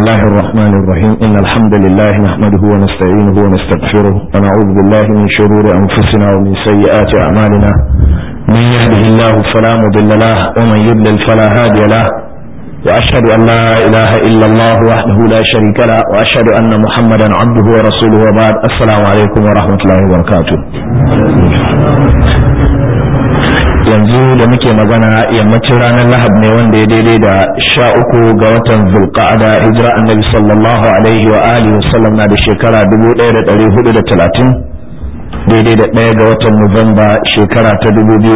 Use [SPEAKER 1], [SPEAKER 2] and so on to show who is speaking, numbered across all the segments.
[SPEAKER 1] الله الرحمن الرحيم إن الحمد لله نحمده ونستعينه ونستغفره ونعوذ بالله من شرور أنفسنا ومن سيئات أعمالنا من يهده الله فلا مضل له ومن يضلل فلا هادي له وأشهد أن لا إله إلا الله وحده لا شريك له وأشهد أن محمدا عبده ورسوله وبعد السلام عليكم ورحمة الله وبركاته yanzu da muke magana yammacin ranar lahab ne wanda ya daidai da sha uku ga watan zulqa'ada hijira annabi sallallahu alaihi wa alihi wa sallam na da shekara 1430 daidai da ɗaya ga watan nuwamba shekara ta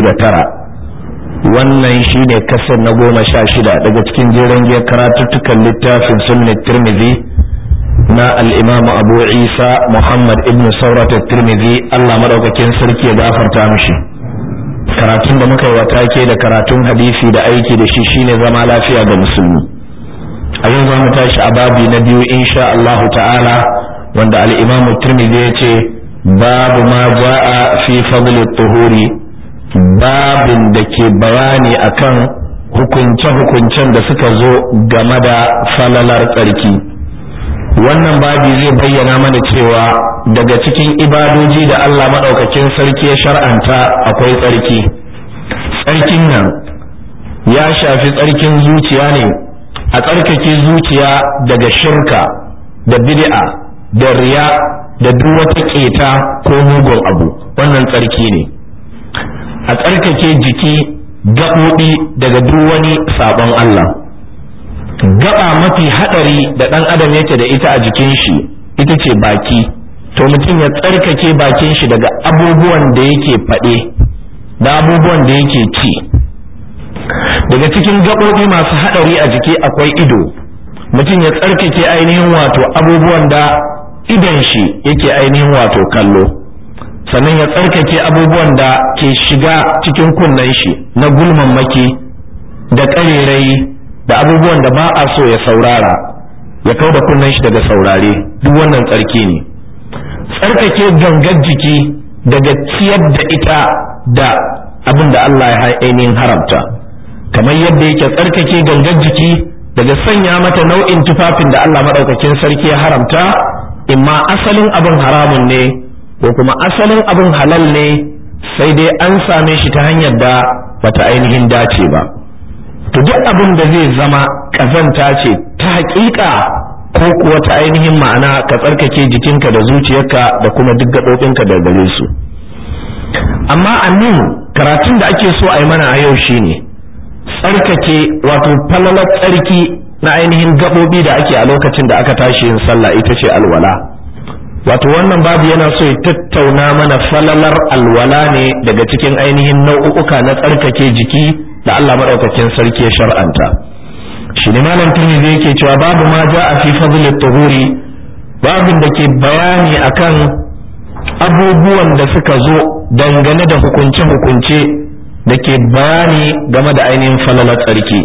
[SPEAKER 1] 2009 wannan shine kasar na goma sha shida daga cikin jeren giyar karatuttukan littafin sunnat tirmidhi na al-imam abu isa muhammad ibn saurat tirmidhi allah madaukakin sarki ya gafarta mishi karatun da muka yi wa take da karatun hadisi da aiki da shi shine zama lafiya ga musulmi a yau za mu tashi a babi na biyu insha Allah ta'ala wanda al-Imam Tirmidhi ya ce babu ma ja'a fi fadl tuhuri babin da ke bayani akan hukunce-hukuncen da suka zo game da falalar tsarki wannan babi zai bayyana mana cewa daga cikin ibadoji da Allah maɗaukakin sarki ya shar'anta akwai tsarki tsarkin nan ya shafi tsarkin zuciya ne a tsarkake zuciya daga shirka da bid'a da riya da duk wata keta ko mugun abu wannan tsarki ne a tsarkake jiki gaɓoɓi daga duk wani sabon Allah gaba mafi hadari da dan adam yake da ita a jikin shi ita ce baki to mutum ya tsarkake bakin shi daga abubuwan da yake faɗe da abubuwan da yake ci daga cikin gaɓoɓi masu hadari a jiki akwai ido mutum ya tsarkake ainihin wato abubuwan da idon shi yake ainihin wato kallo sannan ya tsarkake abubuwan da ke shiga cikin kunnen shi na gulmammaki da ƙarerayi da abubuwan da ba a so ya saurara ya kau da kunnen shi daga saurare duk wannan tsarki ne tsarkake gangar jiki daga ciyar da ita da abin da Allah ya ainihin haramta kamar yadda yake tsarkake gangar jiki daga sanya mata nau'in tufafin da Allah maɗaukakin sarki ya haramta imma asalin abin haramun ne ko kuma asalin abin halal ne sai dai an same shi ta hanyar da bata ainihin dace ba. to duk abin da zai zama ƙazanta ce ta haƙiƙa ko kuwa ta ainihin ma'ana ka tsarkake jikinka da zuciyarka da kuma duk gaɓoɓinka da gare su amma a nan karatun da ake so a yi mana a yau shine tsarkake wato falalar tsarki na ainihin gaɓoɓi da ake a lokacin da aka tashi yin sallah ita ce alwala wato wannan babu yana so ya tattauna mana falalar alwala ne daga cikin ainihin nau'uka na tsarkake jiki da Allah maɗaukakin sarki ya shar'anta shi ne malam tirmidhi yake cewa babu ma ja a fi fadl tuhuri babin da ke bayani akan abubuwan da suka zo dangane da hukunce-hukunce da ke bayani game da ainihin falalar tsarki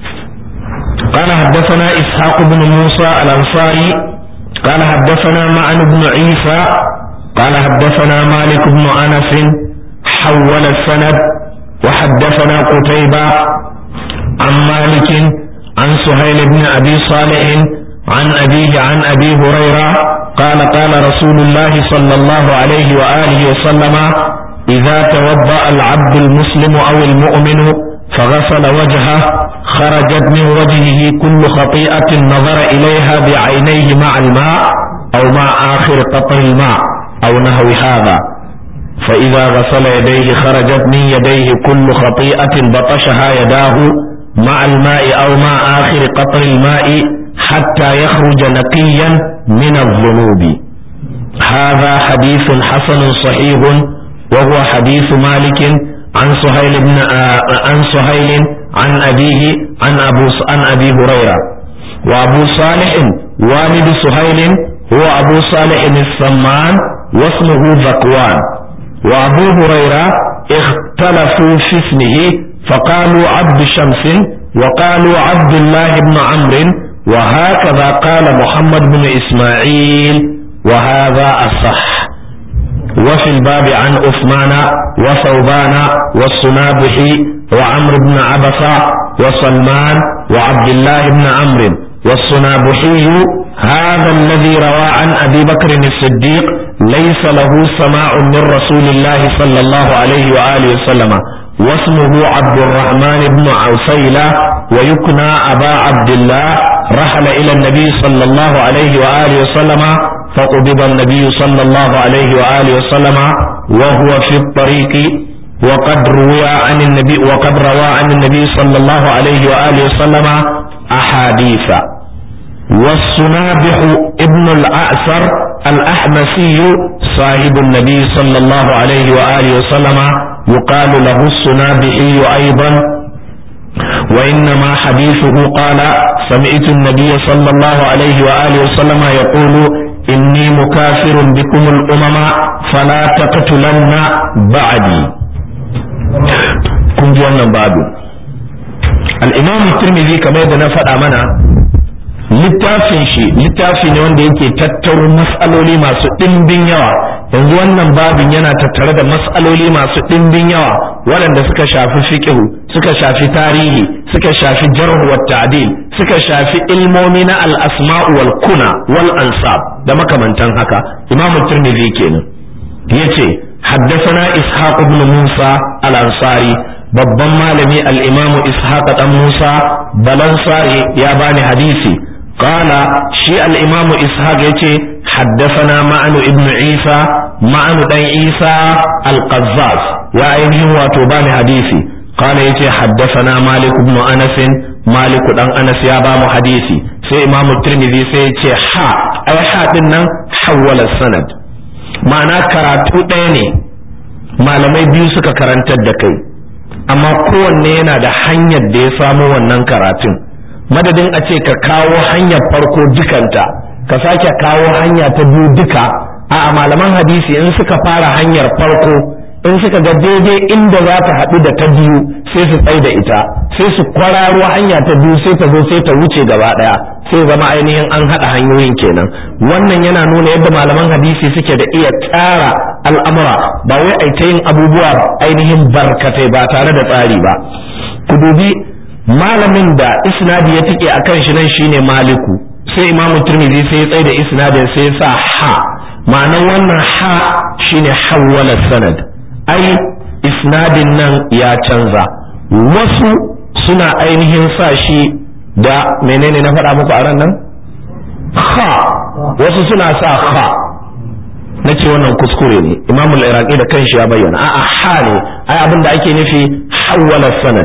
[SPEAKER 1] قال حدثنا إسحاق بن موسى الأنصاري قال حدثنا معن بن عيسى قال حدثنا مالك بن أنس حول السند وحدثنا قتيبة عن مالك عن سهيل بن أبي صالح عن أبيه عن أبي هريرة قال قال رسول الله صلى الله عليه وآله وسلم إذا توضأ العبد المسلم أو المؤمن فغسل وجهه خرجت من وجهه كل خطيئة نظر إليها بعينيه مع الماء أو مع آخر قطر الماء أو نحو هذا فإذا غسل يديه خرجت من يديه كل خطيئة بطشها يداه مع الماء أو مع آخر قطر الماء حتى يخرج نقيا من الذنوب هذا حديث حسن صحيح وهو حديث مالك عن سهيل بن عن سهيل عن أبيه عن أبو عن أبي هريرة وأبو صالح والد سهيل هو أبو صالح السمان واسمه ذكوان وأبو هريرة اختلفوا في اسمه فقالوا عبد شمس وقالوا عبد الله بن عمرو وهكذا قال محمد بن إسماعيل وهذا الصح وفي الباب عن عثمان وثوبان والسنابحي وعمرو بن عبسة وسلمان وعبد الله بن عمرو والصنابحي هذا الذي روى عن أبي بكر الصديق ليس له سماع من رسول الله صلى الله عليه وآله وسلم واسمه عبد الرحمن بن عوسيلة ويكنى أبا عبد الله رحل إلى النبي صلى الله عليه وآله وسلم فقبض النبي صلى الله عليه وآله وسلم وهو في الطريق وقد روى عن النبي وقد روى عن النبي صلى الله عليه وآله وسلم أحاديث والصنابح ابن الأعسر الأحمسي صاحب النبي صلى الله عليه وآله وسلم يقال له الصنابحي أيضا وإنما حديثه قال سمعت النبي صلى الله عليه وآله وسلم يقول إني مكافر بكم الأمم فلا تقتلن بعدي kun ji wannan babu al-imam tirmidhi kamar yadda na faɗa mana littafin shi littafi ne wanda yake tattaro mas'aloli masu ɗimbin yawa yanzu wannan babin yana tattare da mas'aloli masu ɗimbin yawa waɗanda suka shafi fiqhu suka shafi tarihi suka shafi jarh wa ta'dil suka shafi ilmomi na al-asma'u wal kuna wal ansab da makamantan haka imam tirmidhi kenan yace حدثنا إسحاق بن موسى الأنصاري babban malami al-imamu ishaq dan musa balansari ya bani hadisi qala shi al-imamu ishaq yace haddathana ma'anu ibn isa ma'anu dan isa al-qazzaz ya ainihin wato bani hadisi qala yace haddathana malik ibn anas malik dan anas ya ba mu hadisi sai imamu tirmidhi sai yace ha ai ha din nan hawwala sanad ma'ana karatu ɗaya ne malamai biyu suka karantar da kai amma kowanne yana da hanyar da ya samo wannan karatun madadin a ce ka kawo hanyar farko dukanta ka sake kawo hanya ta biyu duka a malaman hadisi in suka fara hanyar farko in suka ga daidai inda za ta haɗu da ta biyu sai su tsai da ita sai su kwararo hanya ta biyu sai ta zo sai ta wuce gaba ɗaya sai zama ainihin an haɗa hanyoyin kenan wannan yana nuna yadda malaman hadisi suke da iya tsara al'amura ba wai a ta yin abubuwa ainihin barkatai ba tare da tsari ba ku dubi malamin da isnadi ya tike akan shi nan shine maliku sai imamu turmizi sai ya tsaye da isnadin sai ya sa ha ma'anan wannan ha shine hawwala sanad ai isnadin nan ya canza wasu suna ainihin sa shi da menene na faɗa muku a ran nan ha wasu suna sa ha na ce wannan kuskure ne imamu iraqi da kanshi ya bayyana a'a ha ne ai abin da ake nufi hawwala sanad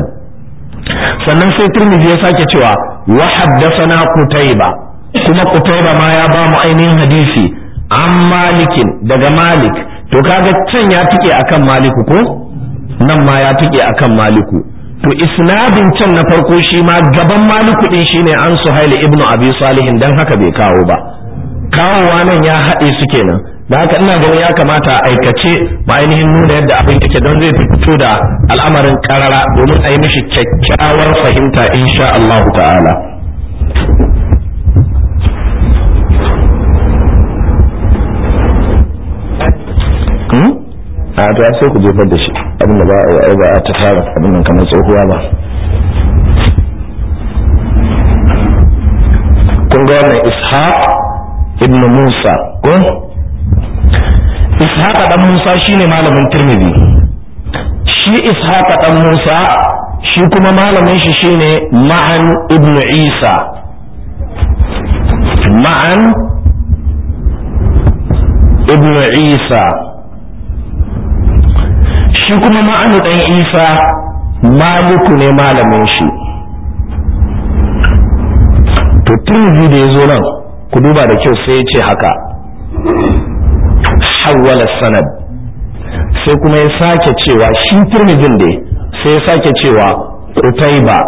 [SPEAKER 1] sannan sai turmizi ya sake cewa wa haddathana qutayba kuma qutayba ma ya ba mu ainihin hadisi an malikin daga malik to kaga can ya tike akan maliku ko nan ma ya tike akan maliku to isnadin can na farko shi ma gaban maliku din shine an suhaili ibnu abi salihin dan haka bai kawo ba kawowa nan ya haɗe su kenan da haka ina ganin ya kamata a aikace ba ainihin nuna yadda abin yake don zai fito da al'amarin karara domin a yi mishi kyakkyawar fahimta insha Allah ta'ala a to sai ku jefar da shi abinda ba a ba a ta fara abin nan kamar tsohuwa ba kun ga wannan ishaq ibn musa ko ishaq dan musa shine malamin tirmidhi shi ishaq dan musa shi kuma malamin shi shine ma'an ibn isa ma'an ibn isa shi kuma ma'anu ɗan isa maliku ne malamin shi to turzi da ya zo nan ku duba da kyau sai ya ce haka hawwala sanad sai kuma ya sake cewa shi turmizin da sai ya sake cewa kutaiba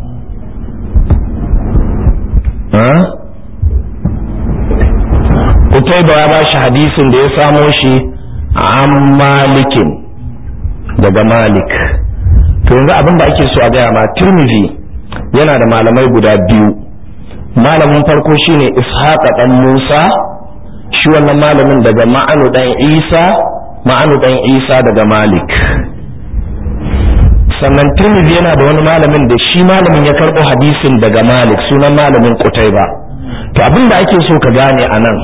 [SPEAKER 1] kutaiba ya ba shi hadisin da ya samo shi an malikin daga malik to yanzu abin da ake so a gaya ma turmizi yana da malamai guda biyu malamin farko shine ishaqa dan musa shi wannan malamin daga ma'anu dan isa ma'anu dan isa daga malik sannan tirmidhi yana da wani malamin da shi malamin ya karɓo hadisin daga malik sunan malamin ba. to abin da ake so ka gane a nan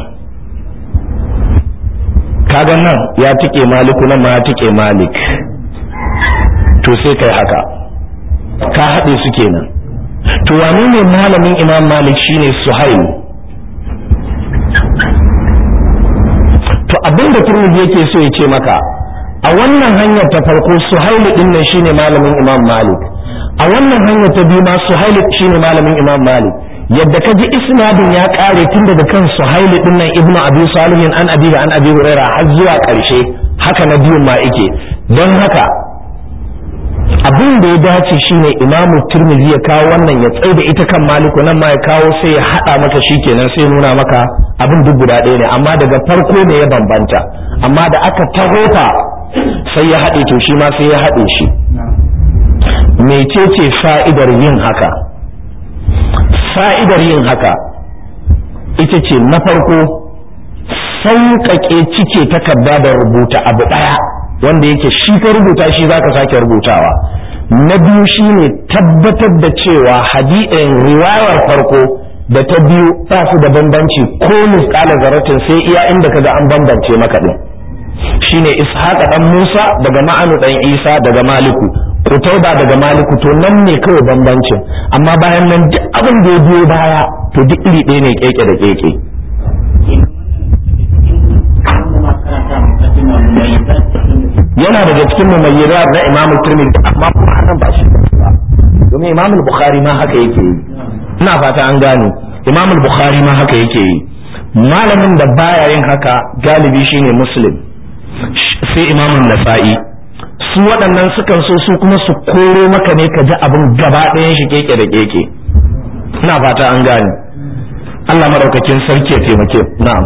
[SPEAKER 1] kaga nan ya tike maliku nan ma ya tike malik to sai kai haka ka haɗe su kenan to wane ne malamin imam malik shine suhail to abin da turmiji yake so ya ce maka a wannan hanyar ta farko suhail din nan shine malamin imam malik a wannan hanyar ta biyu ma suhail shine malamin imam malik yadda ka ji isnadin ya kare tun daga kan suhail din nan ibnu abi salihin an abi an abi hurairah har zuwa karshe haka na biyun ma yake don haka abin da ya dace shine imamu turmizi ya kawo wannan ya tsaye da ita kan maliku nan ma ya kawo sai ya haɗa maka shi kenan sai nuna maka abin duk guda ɗaya ne amma daga farko ne ya bambanta amma da aka taho ta sai ya haɗe to shi ma sai ya haɗe shi mecece fa'idar yin haka fa'idar yin haka ita ce na farko sauƙaƙe cike takarda da rubuta abu ɗaya wanda yake shi ka rubuta shi zaka sake rubutawa na biyu shine tabbatar da cewa hadi'in riwayar farko da ta biyu ba su da bambanci ko misqala zaratin sai iya inda kaga an bambance maka din shine ishaqa dan Musa daga ma'anu dan Isa daga Maliku Qutayba daga Maliku to nan ne kawai bambancin amma bayan nan duk abin da ya biyo baya to duk iri ɗaya ne keke da keke yana daga cikin mumayyirat na Imam Tirmidhi amma kuma hakan ba shi ba domin Imam Bukhari ma haka yake yi ina fata an gane Imam Bukhari ma haka yake yi malamin da baya yin haka galibi shine Muslim sai Imam Nasa'i su waɗannan sukan so su kuma su koro maka ne ka ji abin gaba ɗayan shi keke da keke ina fata an gane Allah madaukakin sarki ya taimake na'am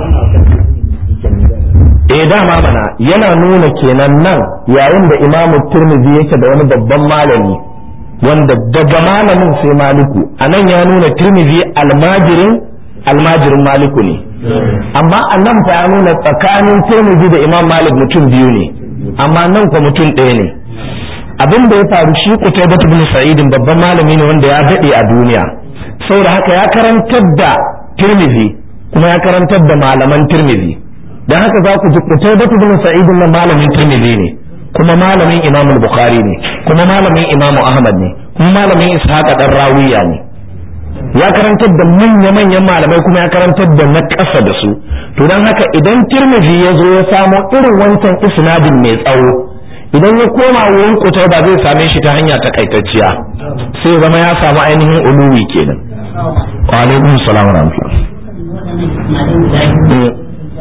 [SPEAKER 1] eh dama mana yana nuna kenan nan yayin da imamu turmizi yake da wani babban malami wanda daga malamin sai maliku a nan ya nuna turmizi almajirin almajirin maliku ne amma a nan fa ya nuna tsakanin turmizi da imam malik mutum biyu ne amma nan kwa mutum ɗaya ne abin da ya faru shi kutai batu bin sa'idin babban malami ne wanda ya daɗe a duniya saboda haka ya karantar da turmizi kuma ya karantar da malaman turmizi dan haka za ku ji Qutaybah bin Sa'id na malamin Tirmidhi ne kuma malamin Imam Bukhari ne kuma malamin Imam Ahmad ne kuma malamin Ishaq dan Rawiya ne ya karantar da manya manyan malamai kuma ya karantar da na ƙasa da su to dan haka idan Tirmidhi ya zo ya samo irin wancan isnadin mai tsawo idan ya koma wurin Qutaybah zai same shi ta hanya takaitacciya sai zama ya samu ainihin uluwi kenan wa alaikum salam wa rahmatullah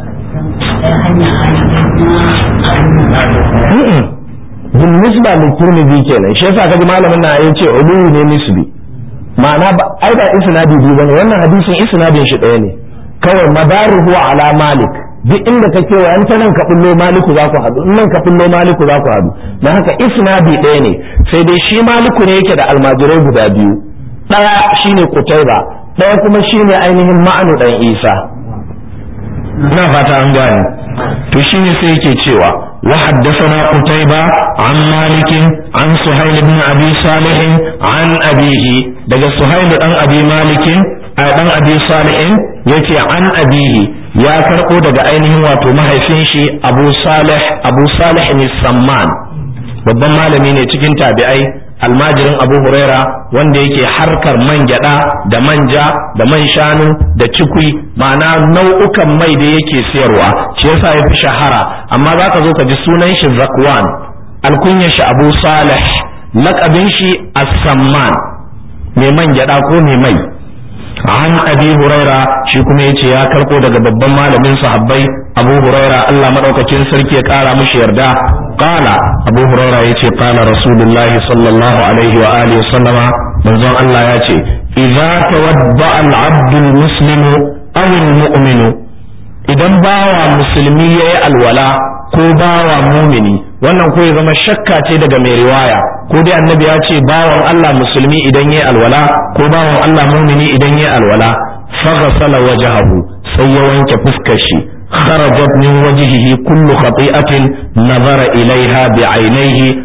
[SPEAKER 1] bin nisba da turmizi kenan shi yasa kaji malamin na ya ce uluwi ne nisbi ma'ana ba ai ba isnadi biyu bane wannan hadisin isnadin shi ɗaya ne kawai madaruhu ala malik duk inda ka kewa an ta nan ka bullo maliku za ku haɗu nan ka bullo maliku za ku haɗu don haka isnadi ɗaya ne sai dai shi maliku ne yake da almajirai guda biyu ɗaya shine kutaiba ɗaya kuma shine ainihin ma'anu ɗan isa ina fata an gane to shine sai yake cewa wa haddathana qutayba an malik an suhayl ibn abi salih an abihi daga suhayl dan abi malik a dan abi salih yace an abihi ya karbo daga ainihin wato mahaifin shi abu salih abu salih ne samman babban malami ne cikin tabi'ai almajirin abu huraira wanda yake harkar man gyada da manja da man shanu da cikui ma'ana nau'ukan mai da yake siyarwa shi yasa ya fi shahara amma za ka zo ka ji sunan shi zakwan alkunyar shi abu salih lakabin shi as-samman mai man gyada ko mai mai an abi huraira shi kuma yace ya karko daga babban malamin sahabbai abu huraira Allah madaukakin sarki ya kara mishi yarda qala abu huraira yace qala rasulullah sallallahu alaihi wa alihi sallama manzon Allah yace idza tawadda al-abd al-muslimu aw al-mu'minu idan bawa musulmi yayi alwala ko bawa mumini wannan ko ya zama shakka ce daga mai riwaya ko dai annabi ya ce bawan Allah musulmi idan yayi alwala ko bawan Allah mumini idan yayi alwala faghsala wajhahu sai ya wanke fuskar shi kharajat min wajhihi kullu khati'atin nazara ilaiha bi'ainaihi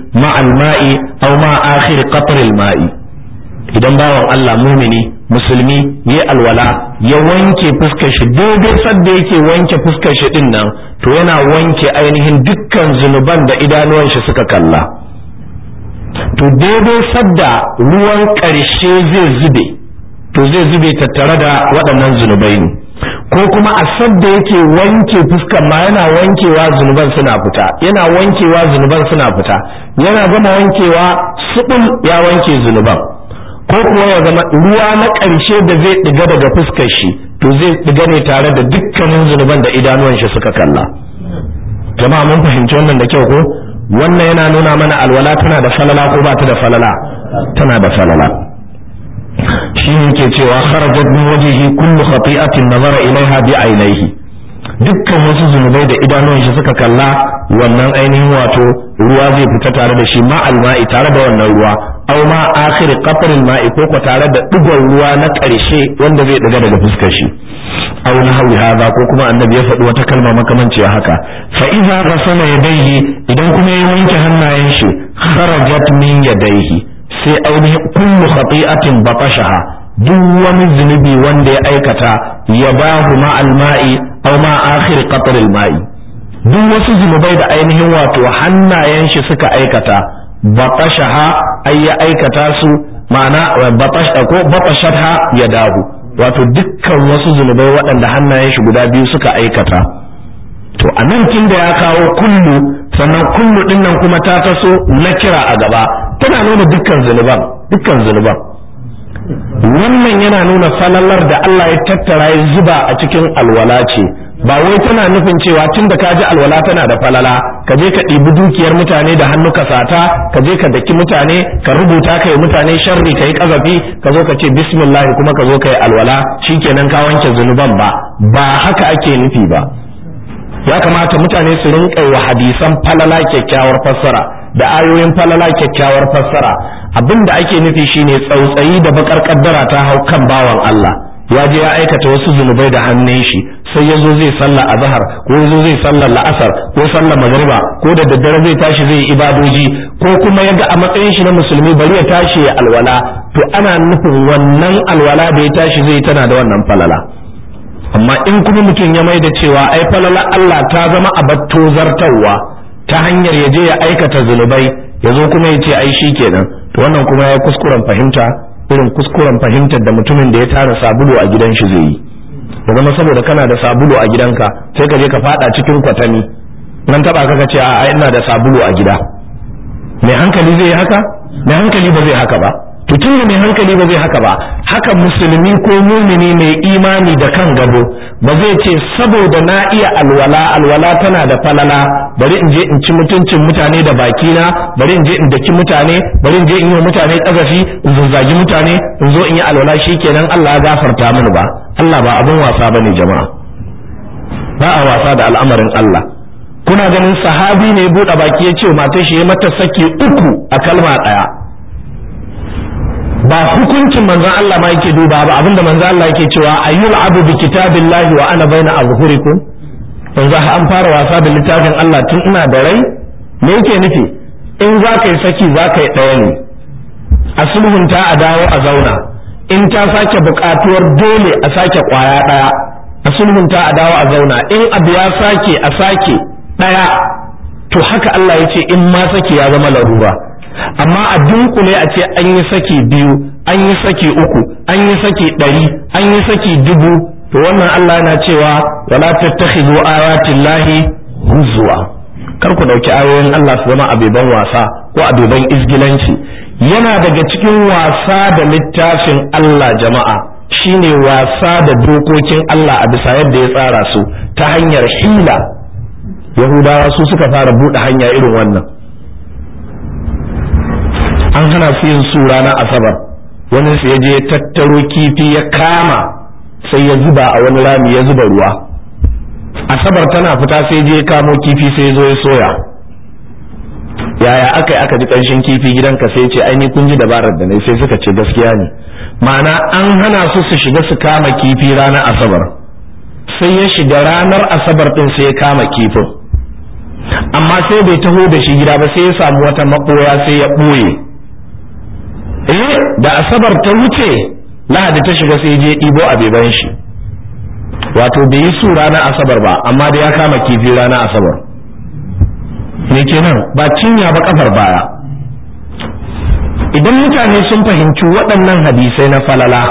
[SPEAKER 1] ma'al ma'i aw ma akhir qatril ma'i idan bawan Allah mumini musulmi ya alwala ya wanke fuskar shi daidai sadda yake wanke fuskar shi din nan to yana wanke ainihin dukkan zunuban da idanuwan shi suka kalla to daidai sadda ruwan ƙarshe zai zube to zai zube tattare da waɗannan zunubai ne ko kuma a sadda yake wanke fuskan ma yana wankewa zunuban suna fita yana wankewa zunuban suna fita yana gama wankewa suɓul ya wanke zunuban ko kuwa ya zama ruwa na ƙarshe da zai ɗiga daga fuskar shi to zai ɗiga ne tare da dukkanin zunuban da idanuwan shi suka kalla jama'a mun fahimci wannan da kyau ko wannan yana nuna mana alwala tana da falala ko ba ta da falala tana da falala shi ne ke cewa kharajat min wajhihi kullu khati'atin nazara ilaiha bi ainihi dukkan wasu zunubai da idanuwan shi suka kalla wannan ainihin wato ruwa zai fita tare da shi ma'al ma'i tare da wannan ruwa aw ma akhir qatr ma'i ko ko tare da digon ruwa na ƙarshe wanda zai diga daga fuskar shi aw nahwi hadha ko kuma annabi ya faɗi wata kalma makamanci haka fa idza ghasala yadayhi idan kuma ya wanke hannayen shi kharajat min yadayhi sai ainihin kullu khati'atin batashaha duk wani zunubi wanda ya aikata ya bahu ma alma'i aw ma akhir qatr alma'i duk wasu zunubai da ainihin wato hannayen shi suka aikata batashaha ay ya aikata su ma'ana batash ko batashatha ya dahu wato dukkan wasu zunubai waɗanda hannayen shi guda biyu suka aikata to a nan tun da ya kawo kullu sannan kullu din nan kuma ta taso na kira a gaba tana nuna dukkan zunuban dukkan zunuban wannan yana nuna falalar da Allah ya tattara ya zuba a cikin alwala ce ba wai tana nufin cewa tun da ka ji alwala tana da falala ka je ka ɗibi dukiyar mutane da hannu ka sata ka je ka daki mutane ka rubuta ka yi mutane sharri ka yi kazafi ka zo ka ce bismillah kuma ka zo ka yi alwala shikenan ka wanke zunuban ba ba haka ake nufi ba ya kamata mutane su rinƙa wa hadisan falala kyakkyawar fassara da ayoyin falala kyakkyawar fassara abin da ake nufi shine tsautsayi da bakar kaddara ta hau kan bawan Allah ya je ya aikata wasu zunubai da hannun shi sai ya zo zai sallah azhar ko ya zo zai sallar la'asar ko sallar magriba ko da daddare zai tashi zai ibadoji ko kuma ya ga a matsayin shi na musulmi bari ya tashi ya alwala to ana nufin wannan alwala da ya tashi zai tana da wannan falala amma in kuma mutum ya mai da cewa ai falala Allah ta zama abatto zartarwa ta hanyar ya je ya aikata zunubai ya zo kuma ya ce ai shi kenan to wannan kuma ya kuskuren fahimta irin kuskuren fahimtar da mutumin da ya tara sabulu a gidan shi zai yi ya zama saboda kana da sabulu a gidanka sai ka je ka fada cikin kwatami nan taba ka ce a ai ina da sabulu a gida mai hankali zai yi haka mai hankali ba zai haka ba to tun mai hankali ba zai haka ba haka musulmi ko mumini mai imani da kan gado ba zai ce saboda na iya alwala alwala tana da falala bari in je in ci mutuncin mutane da bakina bari in je in daki mutane bari in je in yi wa mutane kazafi in zazzagi mutane in zo in yi alwala shikenan Allah ya gafarta mini ba Allah ba abin wasa bane jama'a ba a wasa da al'amarin Allah kuna ganin sahabi ne ya buɗe baki ya ce matar shi ya mata saki uku a kalma ɗaya ba hukuncin manzon Allah ma yake duba ba abinda manzon Allah yake cewa ayyul abu bi kitabillahi wa ana baina azhurikum yanzu an fara wasa da littafin Allah tun ina da rai me yake nufi in za ka yi saki za ka yi ɗaya ne a sulhunta a dawo a zauna in ta sake buƙatuwar dole a sake ƙwaya ɗaya a sulhunta a dawo a zauna in abu ya sake a sake ɗaya to haka Allah ya ce in ma saki ya zama larura amma a dunkule a ce an yi saki biyu an yi saki uku an yi saki ɗari an yi saki dubu to wannan Allah yana cewa wala tattakhidhu ayatin lahi huzwa kar ku dauki ayoyin Allah su zama abeban wasa ko abeban izgilanci yana daga cikin wasa da littafin Allah jama'a shine wasa da dokokin Allah a bisa yadda ya tsara su ta hanyar hila yahudawa su suka fara buɗe hanya irin wannan an hana su yin su ranar asabar wani su ya je tattaro kifi ya kama sai ya zuba a wani rami ya zuba ruwa asabar tana fita sai je kamo kifi sai ya zo ya soya yaya aka yi aka ji ƙanshin kifi gidanka sai ce ai ni kun ji dabarar da nai sai suka ce gaskiya ne ma'ana an hana su su shiga su kama kifi ranar asabar sai ya shiga ranar asabar din sai ya kama kifin amma sai bai taho da shi gida ba sai ya samu wata maɓoya sai ya ɓoye eh da asabar ta wuce lahadi ta shiga sai je ɗibo a beban shi wato bai yi su ranar asabar ba amma da ya kama kifi ranar asabar me kenan ba cinya ba kafar baya idan mutane sun fahimci waɗannan hadisai na falala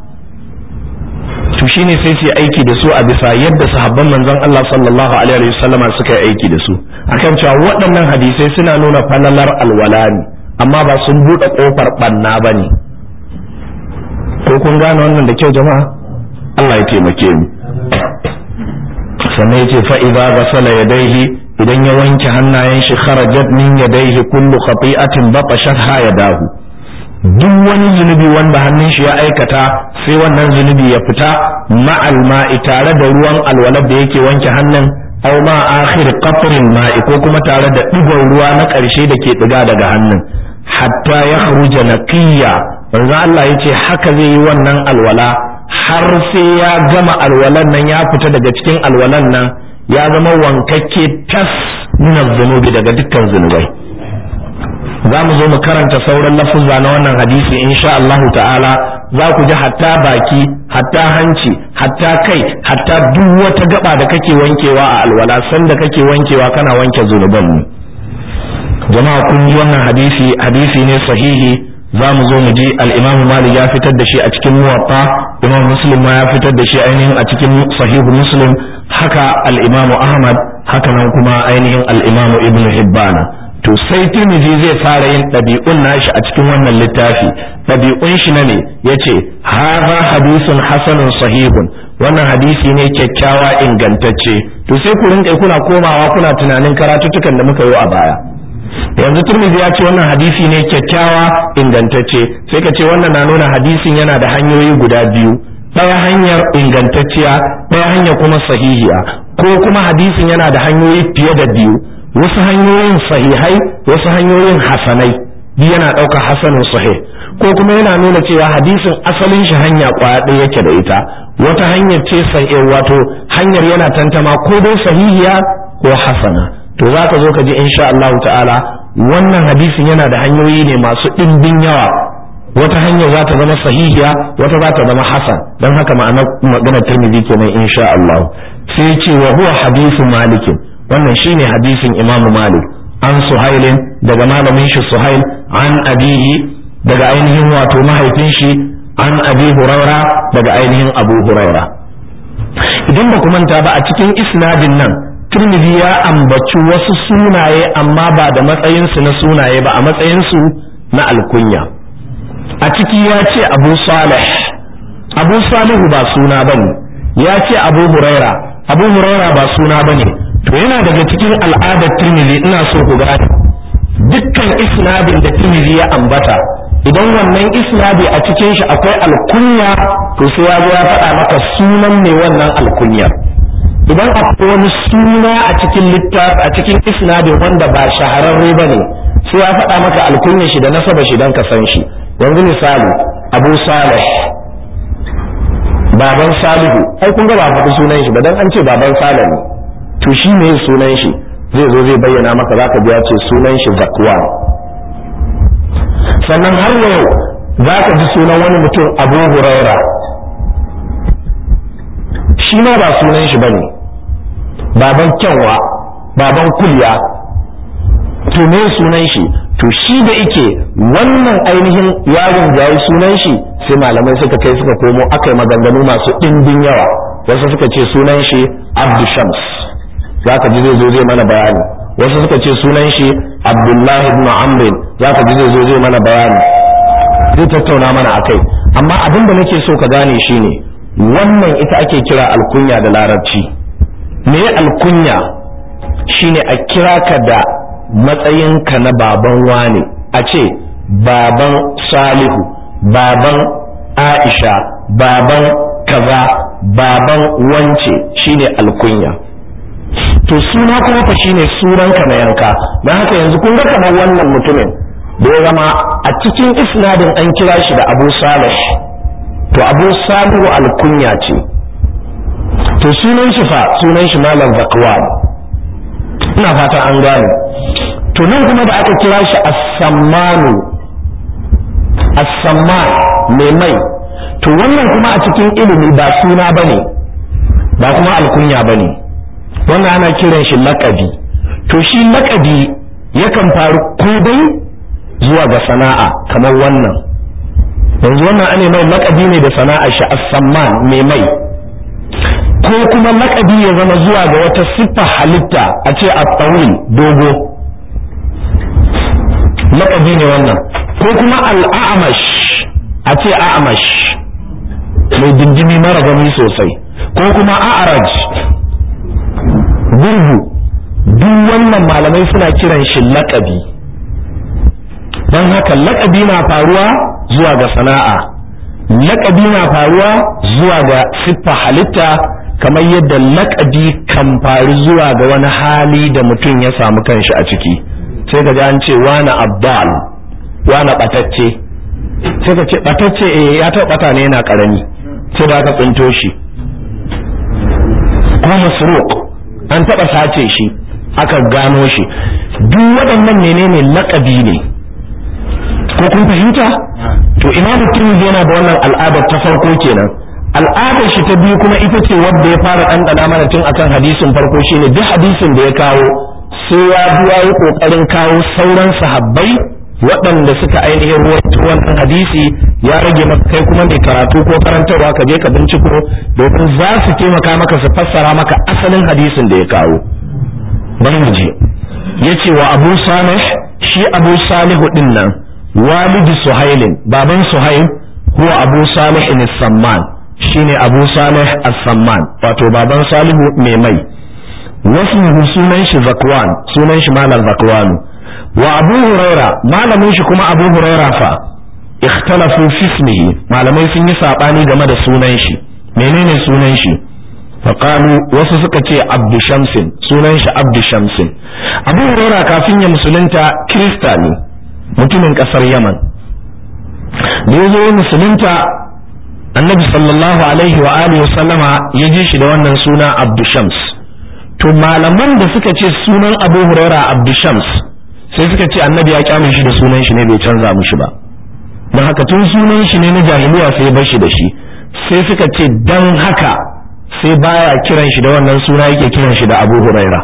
[SPEAKER 1] to shine sai su aiki da su a bisa yadda sahabban manzon Allah sallallahu alaihi wasallam suka yi aiki da su akan cewa waɗannan hadisai suna nuna falalar alwala ne amma ba sun buɗe ƙofar ɓanna ba ne ko kun gane wannan da kyau jama'a Allah ya taimake mu sannan yace fa idza ghasala yadayhi idan ya wanke hannayen shi kharajat min yadayhi kullu khati'atin batashatha yadahu duk wani zunubi wanda hannun shi ya aikata sai wannan zunubi ya fita ma'al ma'i tare da ruwan alwala da yake wanke hannun aw ma akhir qatrin ma'i ko kuma tare da digon ruwa na ƙarshe da ke diga daga hannun hatta ya kharuja naqiya manzo Allah yace haka zai yi wannan alwala har sai ya gama alwalan nan ya fita daga cikin alwalan nan ya zama wankakke tas min zunubi daga dukkan zunubai za mu zo mu karanta sauran lafuzza na wannan hadisi insha Allah ta'ala za ku ji hatta baki hatta hanci hatta kai hatta duk wata gaba da kake wankewa a alwala sanda kake wankewa kana wanke zunuban ne jama'a kun ji wannan hadisi hadisi ne sahihi za mu zo mu ji al-Imam Malik ya fitar da shi a cikin Muwatta Imam Muslim ma ya fitar da shi ainihin a cikin Sahihu Muslim haka al-Imam Ahmad haka nan kuma ainihin al-Imam Ibn Hibban to sai Tirmidhi zai fara yin ɗabi'un nashi a cikin wannan littafi ɗabi'un shi na ne yace hadha hadithun hasanun sahihun wannan hadisi ne kyakkyawa ingantacce to sai ku rinka kuna komawa kuna tunanin karatuttukan da muka yi a baya yanzu turmizi ya ce wannan hadisi ne kyakkyawa ingantacce sai ka ce wannan na nuna hadisin yana da hanyoyi guda biyu ɗaya hanyar ingantacciya ɗaya hanya kuma sahihiya ko kuma hadisin yana da hanyoyi fiye da biyu wasu hanyoyin sahihai wasu hanyoyin hasanai biyu yana ɗaukar hasanin sahih ko kuma yana nuna cewa hadisin asalin shi hanya kwaya ɗaya yake da ita wata hanyar ce sahih wato hanyar yana tantama ko dai sahihiya ko hasana to za ka zo ka ji insha Allah ta'ala wannan hadisin yana da hanyoyi ne masu ɗimbin yawa wata hanyar za ta zama sahihiya wata za ta zama hasan don haka ma'ana magana tirmidhi kenan insha Allah sai ce wa huwa hadithu malik wannan shine hadisin imam malik an suhailin daga malamin shi suhail an abihi daga ainihin wato mahaifin shi an abi huraira daga ainihin abu huraira idan ba ku manta ba a cikin isnadin nan Tirmidhi ya ambaci wasu sunaye amma ba da matsayinsu na sunaye ba a matsayinsu na alkunya a ciki ya ce abu salih abu salihu ba suna ba ne ya ce abu huraira abu huraira ba suna ba ne to yana daga cikin al'adar Tirmidhi ina so ku gane dukkan isnadin da Tirmidhi ya ambata idan wannan isnadi a cikin shi akwai alkunya to sai ya zo ya faɗa maka sunan mai wannan alkunyar idan akwai wani suna a cikin littafi a cikin isnadin wanda ba shahararre ba ne sai ya faɗa maka alkunyar shi da nasaba shi don ka san shi yanzu misali abu salih baban salihu ai kun ga ba faɗi sunan shi ba dan an ce baban salih ne to shi ne sunan shi zai zo zai bayyana maka zaka ji ya ce sunan shi zakwan sannan har yau za ka ji sunan wani mutum abu huraira shi ma ba sunan shi bane baban kyanwa baban kulya to me sunan shi to shi da ike wannan ainihin yaron da yi sunan shi sai malamai suka kai suka komo aka yi maganganu masu ɗimbin yawa wasu suka ce sunan shi abdu shams za ka ji zai zo zai mana bayani wasu suka ce sunan shi abdullahi ibn amrin za ka ji zai zo zai mana bayani zai tattauna mana akai amma abin da nake so ka gane shine wannan ita ake kira alkunya da larabci me alkunya shine a kira ka da matsayinka na baban wane a ce baban salihu baban aisha baban kaza baban wance shine alkunya to suna kuma fa shine sunanka na yanka don haka yanzu kun ga kamar wannan mutumin da ya zama a cikin isnadin an kira shi da abu salih to abu salihu alkunya ce to sunan shi fa sunan shi malam zakwan ina fata an gane to nan kuma da aka kira shi as-sammanu as-samman mai mai to wannan kuma a cikin ilimi ba suna bane ba kuma alkunya bane wannan ana kiran shi laqabi to shi laqabi yakan faru ko dai zuwa ga sana'a kamar wannan yanzu wannan ane mai laqabi ne da sana'a shi as-samman mai mai ko kuma laqabi ya zama zuwa ga wata siffa halitta a ce a tsawil dogo laqabi ne wannan ko kuma al-a'mash a ce a'mash mai dindimi mara gani sosai ko kuma a'raj gurgu duk wannan malamai suna kiran shi laƙabi don haka laƙabi na faruwa zuwa ga sana'a laƙabi na faruwa zuwa ga siffa halitta kamar yadda laƙabi kan faru zuwa ga wani hali da mutum ya samu kanshi a ciki sai ka an ce wani abdal wani ɓatacce sai ka ce ɓatacce eh ya taɓa ɓata ne yana ƙarami sai da aka tsinto shi ko masruq an taɓa sace shi aka gano shi duk waɗannan menene laƙabi ne ko kun fahimta to imamu tirmidhi yana da wannan al'adar ta farko kenan al'adar shi ta biyu kuma ita ce wadda ya fara ɗanɗana mana tun akan hadisin farko shine duk hadisin da ya kawo sai ya biya yi ƙoƙarin kawo sauran sahabbai waɗanda suka ainihin ruwaito wannan hadisi ya rage maka kai kuma mai karatu ko karantarwa ka je ka binciko domin za su taimaka maka su fassara maka asalin hadisin da ya kawo bari mu je yace wa Abu Salih shi Abu Salihu din nan walidi Suhailin baban Suhail huwa Abu Salih as-Samman shine Abu Salih as-Samman wato baban Salihu mai mai wasu sunan shi Zakwan sunan shi Malam Zakwan wa Abu Huraira malamin shi kuma Abu Huraira fa ikhtalafu fi ismihi malamai sun yi sabani game da sunan shi menene sunan shi faqalu wasu suka ce Abdu Shamsin sunan shi Abdu Shamsin Abu Huraira kafin ya musulunta Kirista ne mutumin kasar Yaman da ya zo musulunta annabi sallallahu alaihi wa alihi wa sallama ya ji shi da wannan suna Abdu Shams to malaman da suka ce sunan Abu Huraira Abdu Shams sai suka ce annabi ya kyame shi da sunan shi ne bai canza mishi ba don haka tun sunan shi ne na jahiliya sai bar shi da shi sai suka ce dan haka sai baya kiran shi da wannan suna yake kiran shi da Abu Huraira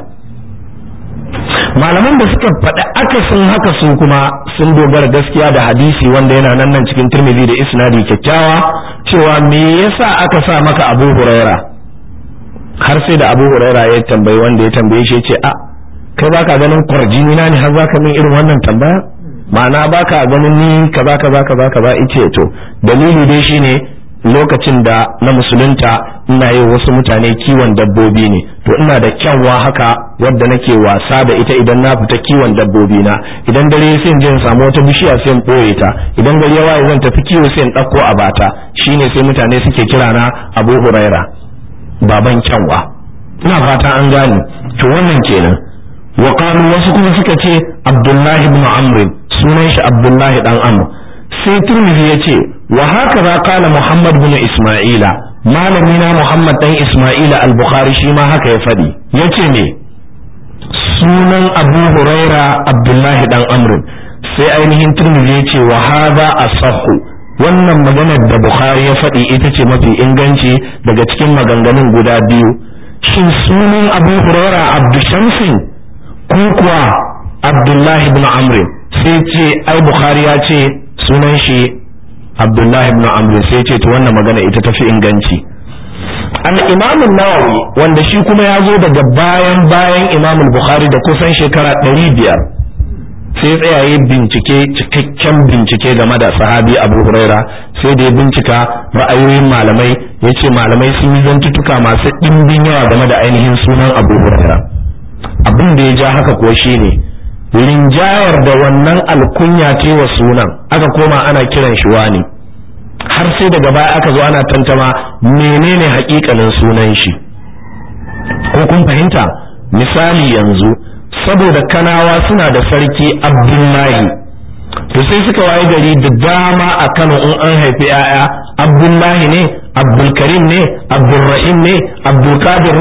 [SPEAKER 1] malaman da suka faɗi akasin haka su kuma sun dogara gaskiya da hadisi wanda yana nan nan cikin Tirmidhi da isnadi kyakkyawa cewa me yasa aka sa maka Abu Huraira har sai da Abu Huraira ya tambayi wanda ya tambaye shi ya ce a kai baka ganin kwarjini na ne har zaka min irin wannan tambaya ma'ana baka ganin ni kaza kaza kaza kaza ice to dalili dai shine lokacin da na musulunta ina yi wasu mutane kiwon dabbobi ne to ina da kyanwa haka wadda nake wasa da ita idan na fita kiwon dabbobi na idan dare sai in je in samu wata bishiya sai in boye ta idan gari ya waye zan tafi kiwo sai in ɗauko a bata shine sai mutane suke kira na Abu Huraira baban kyanwa ina fata an gane to wannan kenan wa qalu wasu kuma suka ce Abdullahi ibn Amr sunan shi Abdullahi dan Amr sai Tirmidhi ya ce wa hakaza qala Muhammad ibn Isma'ila malami na Muhammad dan Isma'ila al-Bukhari shi ma haka ya fadi yace me sunan Abu Huraira Abdullahi dan Amr sai ainihin Tirmidhi ya ce wa hadha asahhu wannan maganar da Bukhari ya faɗi ita ce mafi inganci daga cikin maganganun guda biyu shin sunan Abu Huraira Abdu Shamsin ko kuwa Abdullahi ibn Amr sai ce ai Bukhari ya ce sunan shi Abdullahi ibn Amr sai ce to wannan magana ita tafi inganci al Imam nawawi wanda shi kuma ya zo daga bayan bayan Imam Bukhari da kusan shekara 500 sai tsayaye bincike cikakken bincike game da sahabi Abu Huraira sai da ya bincika ra'ayoyin malamai yace malamai sun yi zantutuka masu ɗimbin yawa game da ainihin sunan Abu Huraira abin da ya ja haka kuwa shine rinjayar da wannan alkunya ce wa sunan aka koma ana kiran shi wani har sai daga baya aka zo ana tantama menene hakikanin sunan shi ko kun fahimta misali yanzu saboda kanawa suna da sarki abdullahi to sai suka waye gari da dama a kano in an haifi 'ya'ya abdullahi ne abdulkarim ne abdulrahim ne abdulkadir ne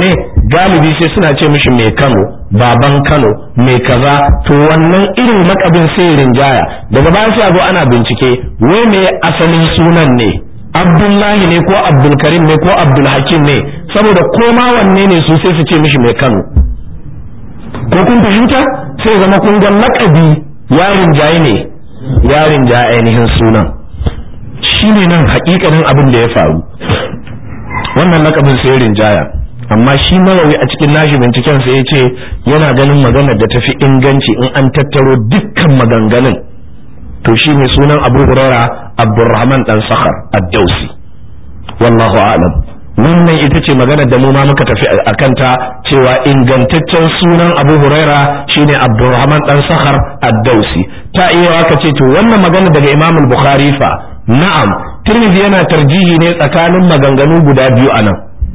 [SPEAKER 1] galibi sai suna ce mishi mai Kano baban Kano mai kaza to wannan irin lakabin sai rinjaya daga baya sai a zo ana bincike wai me asalin sunan ne Abdullahi ne ko Abdulkarim ne ko Abdulhakim ne saboda koma wanne ne su sai su ce mishi mai Kano ko kun fahimta sai zama kun ga lakabi yarin jaye ne yarin jaye ainihin sunan shine nan hakikanin abin da ya faru wannan lakabin sai rinjaya amma shi nawawi a cikin nashi binciken sai ya ce yana ganin maganar da tafi inganci in an tattaro dukkan maganganun to shi ne sunan abu huraira abdurrahman dan sakhar ad-dausi wallahu a'lam wannan ita ce maganar da mu ma muka tafi a kanta cewa ingantaccen sunan abu huraira shine abdurrahman dan sakhar ad-dausi ta iya ka ce to wannan magana daga imam al-bukhari fa na'am tirmidhi yana tarjihi ne tsakanin maganganu guda biyu anan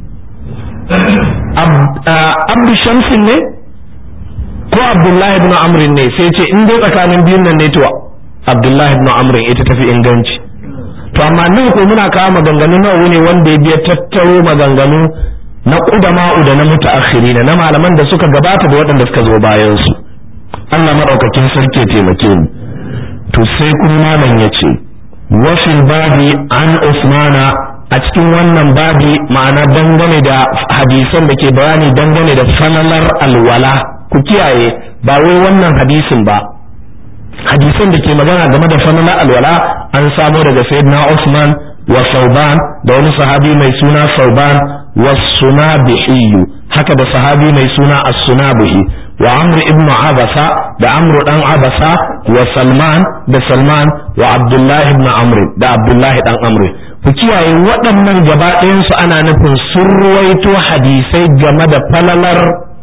[SPEAKER 1] abdu shamsin ne ko abdullahi ibn amrin ne sai ce in dai tsakanin biyun nan ne to abdullahi ibn amrin ita tafi inganci to amma nan ko muna kawo maganganu nawa ne wanda ya biya tattaro maganganu na qudama'u da na mutaakhirina na malaman da suka gabata da waɗanda suka zo bayan su Allah madaukakin sarki ya taimake mu to sai kuma malam ya ce wa fil babi an usmana a cikin wannan babi ma'ana dangane da hadisan da ke bayani dangane da falalar alwala ku kiyaye ba wai wannan hadisin ba hadisan da ke magana game da falalar alwala an samo daga sayyidina Usman wa Sauban da wani sahabi mai suna Sauban wa Sunabihi haka da sahabi mai suna As-Sunabihi wa Amr ibn Abasa da Amr dan Abasa wa Salman da Salman wa Abdullah ibn Amr da Abdullah dan Amr ku kiyaye waɗannan gaba ɗayansu ana nufin sun ruwaito hadisai game da falalar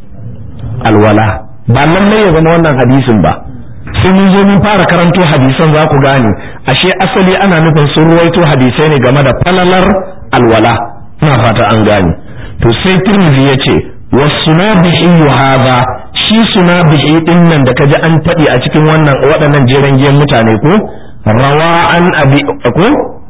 [SPEAKER 1] alwala ba lallai ya zama wannan hadisin ba sai mun zo mun fara karanto hadisan za ku gane ashe asali ana nufin sun ruwaito hadisai ne game da falalar alwala ina fata an gane to sai tirmidhi ya ce wasunabihi hadha shi sunabihi din nan da kaji an taɗi a cikin wannan waɗannan jeren giyan mutane ko rawa an abi ko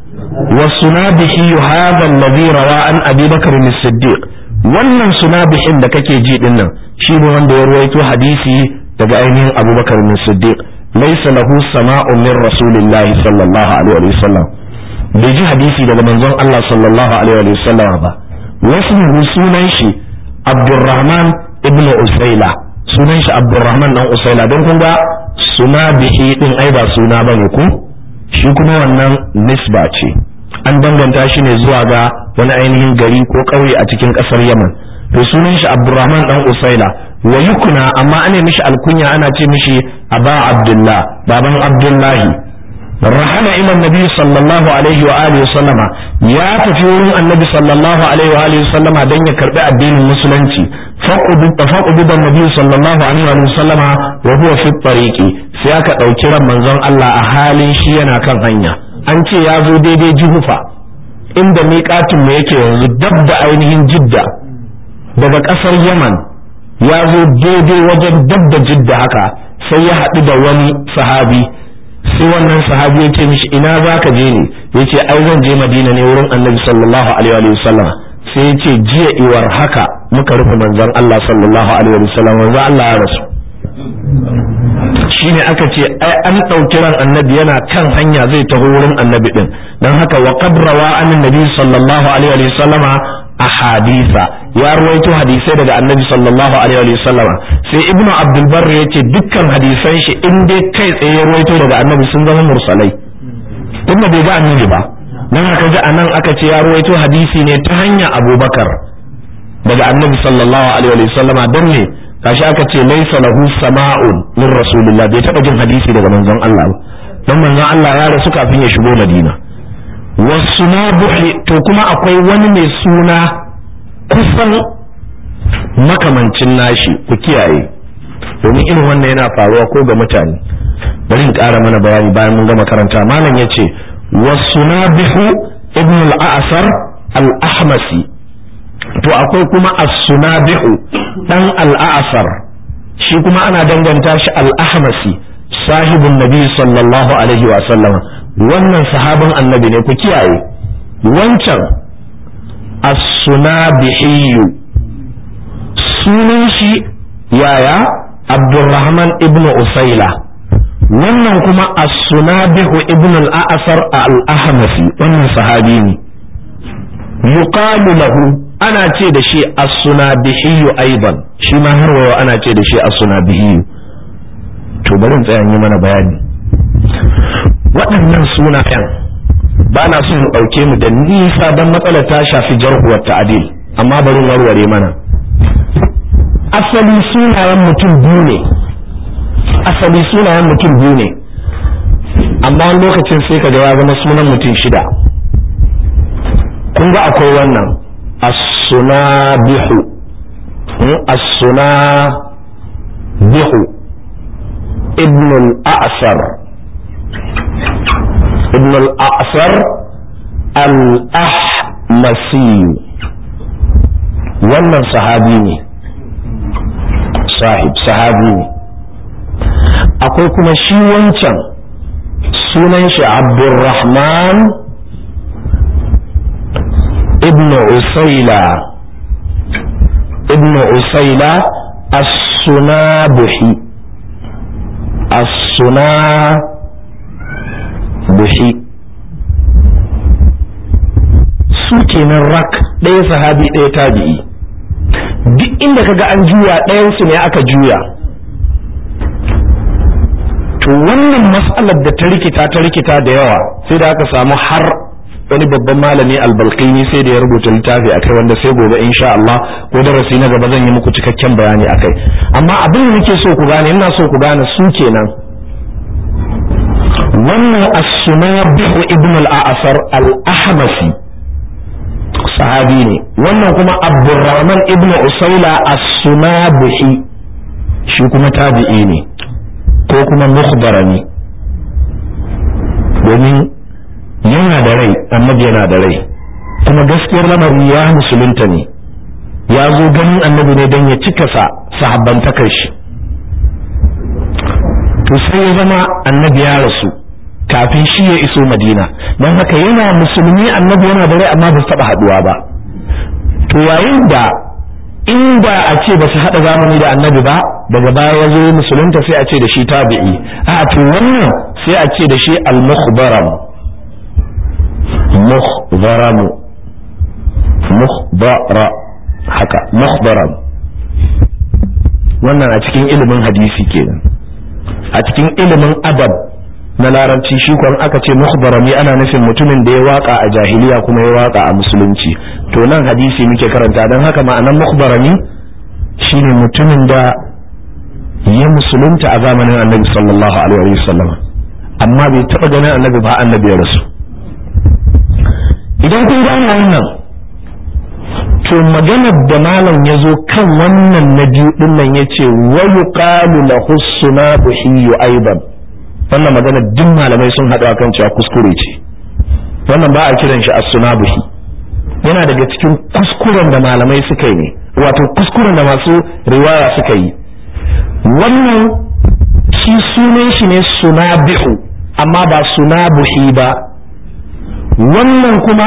[SPEAKER 1] wasunabihi hadha alladhi rawa an abi bakr as-siddiq wannan sunabihin da kake ji din nan shi ne wanda ya ruwaito hadisi daga ainihin abubakar min siddiq laysa lahu sama'un min rasulillah sallallahu alaihi wa sallam bai ji hadisi daga manzon Allah sallallahu alaihi wa sallam ba wasu sunan shi abdurrahman ibn usaila sunan shi abdurrahman dan usaila don kun ga suna bihi din ai ba suna bane ku shi kuma wannan nisba ce an danganta shi ne zuwa ga wani ainihin gari ko ƙauye a cikin ƙasar yaman to sunan shi abdurrahman dan usaila wa yukuna amma ana mishi alkunya ana ce mishi aba abdullah baban abdullahi rahala ila nabi sallallahu alaihi wa alihi sallama ya tafi wurin annabi sallallahu alaihi wa alihi sallama dan ya karbi addinin musulunci faqudu tafaqud da nabi sallallahu alaihi wa alihi sallama wa huwa fi tariqi sai aka dauki ran manzon Allah a halin shi yana kan hanya an ce ya zo daidai juhufa inda miƙatin mu yake yanzu dab da ainihin jidda daga ƙasar yaman ya zo daidai wajen dab da jidda haka sai ya haɗu da wani sahabi sai wannan sahabi ya ce mishi ina za ka je ne ya ce ai zan je madina ne wurin annabi sallallahu alaihi wa sallam sai ya ce jiya iwar haka muka rufe manzon Allah sallallahu alaihi wa sallam manzon Allah ya rasu shine aka ce ai an ɗauki ran annabi yana kan hanya zai taho wurin annabi din don haka wa qad rawa annabi sallallahu alaihi wa sallama ahadisa ya ruwaito hadisai daga annabi sallallahu alaihi wa sallama sai ibnu abdul barr yace dukkan hadisan shi in dai kai tsaye ya ruwaito daga annabi sun zama mursalai tunda bai ga annabi ba dan haka ji anan aka ce ya ruwaito hadisi ne ta hanya abubakar daga annabi sallallahu alaihi wa sallama don ne kashi aka ce laisa lahu sama'un min rasulillah bai taba jin hadisi daga manzon Allah ba dan manzon Allah ya rasu kafin ya shigo Madina wasunabuhi to kuma akwai wani mai suna kusan makamancin nashi ku kiyaye domin irin wannan yana faruwa ko ga mutane bari in ƙara mana bayani bayan mun gama karanta malam yace wasunabihu ibn al-a'sar al-ahmasi to akwai kuma as-sunabihu dan al-a'sar shi kuma ana danganta shi al-ahmasi sahibun nabi sallallahu alaihi wa sallama wannan sahabin annabi ne ku kiyaye wancan as-sunabihi sunan shi yaya abdurrahman ibn usaila wannan kuma as-sunabihu ibn al-a'sar al-ahmasi wannan sahabi ne yuqalu lahu ana ce da shi as-sunabihi aidan shi ma har wayo ana ce da shi as-sunabihi to bari in tsaya yi mana bayani waɗannan sunayen ba na so in ɗauke mu da nisa don matsalar ta shafi jarhuwar ta'adil amma bari warware mana asali sunayen mutum biyu ne asali sunayen mutum biyu ne amma wani lokacin sai ka ya zama sunan mutum shida kun ga akwai wannan as-sunabihu as-sunabihu ibn al-a'sar ibn al-a'sar al-ahmasi wannan sahabi ne sahib sahabi ne akwai kuma shi wancan sunan shi abdurrahman ibn usaila ibn usaila as-sunabuhi as-sunabuhi su kenan rak ɗaya sahabi ɗaya tabi'i duk inda kaga an juya ɗayansu ne aka juya to wannan matsalar da ta rikita ta rikita da yawa sai da aka samu har wani babban malami albalkini sai da ya rubuta littafi akai wanda sai gobe insha Allah ko darasi na gaba zan yi muku cikakken bayani akai amma abin da nake so ku gane ina so ku gane su kenan wannan as-sunabihu ibn al-a'sar al-ahmasi sahabi ne wannan kuma abdurrahman ibn usaila as-sunabihi shi kuma tabi'i ne ko kuma mukhbarani domin yana da rai annabi yana da rai kuma gaskiyar lamari ya musulunta ne ya zo ganin annabi ne don ya cika sa sahabbantakar shi to sai ya zama annabi ya rasu kafin shi ya iso madina don haka yana musulmi annabi yana da rai amma ba su taɓa haɗuwa ba to yayin da inda a ce ba su haɗa zamani da annabi ba daga baya ya zo musulunta sai a ce da shi tabi'i a to wannan sai a ce da shi al-mukhbaram mukhbaram mukhbara haka mukhbaram wannan a cikin ilimin hadisi kenan a cikin ilimin adab na larabci shi kwan aka ce mukhbarami ana nufin mutumin da ya waka a jahiliya kuma ya waka a musulunci to nan hadisi muke karanta don haka ma'anan mukhbarami shine mutumin da ya musulunta a zamanin annabi sallallahu alaihi wasallam amma bai taba ganin annabi ba annabi ya rasu idan kun gane wannan to maganar da malam ya zo kan wannan na biyu din nan ya ce wa yuqalu lahu sunabuhi aidan wannan magana duk malamai sun haɗu akan cewa kuskure ce wannan ba a kiran shi as-sunabuhi yana daga cikin kuskuren da malamai suka yi ne wato kuskuren da masu riwaya suka yi wannan shi sunan shi ne sunabihu amma ba sunabuhi ba wannan kuma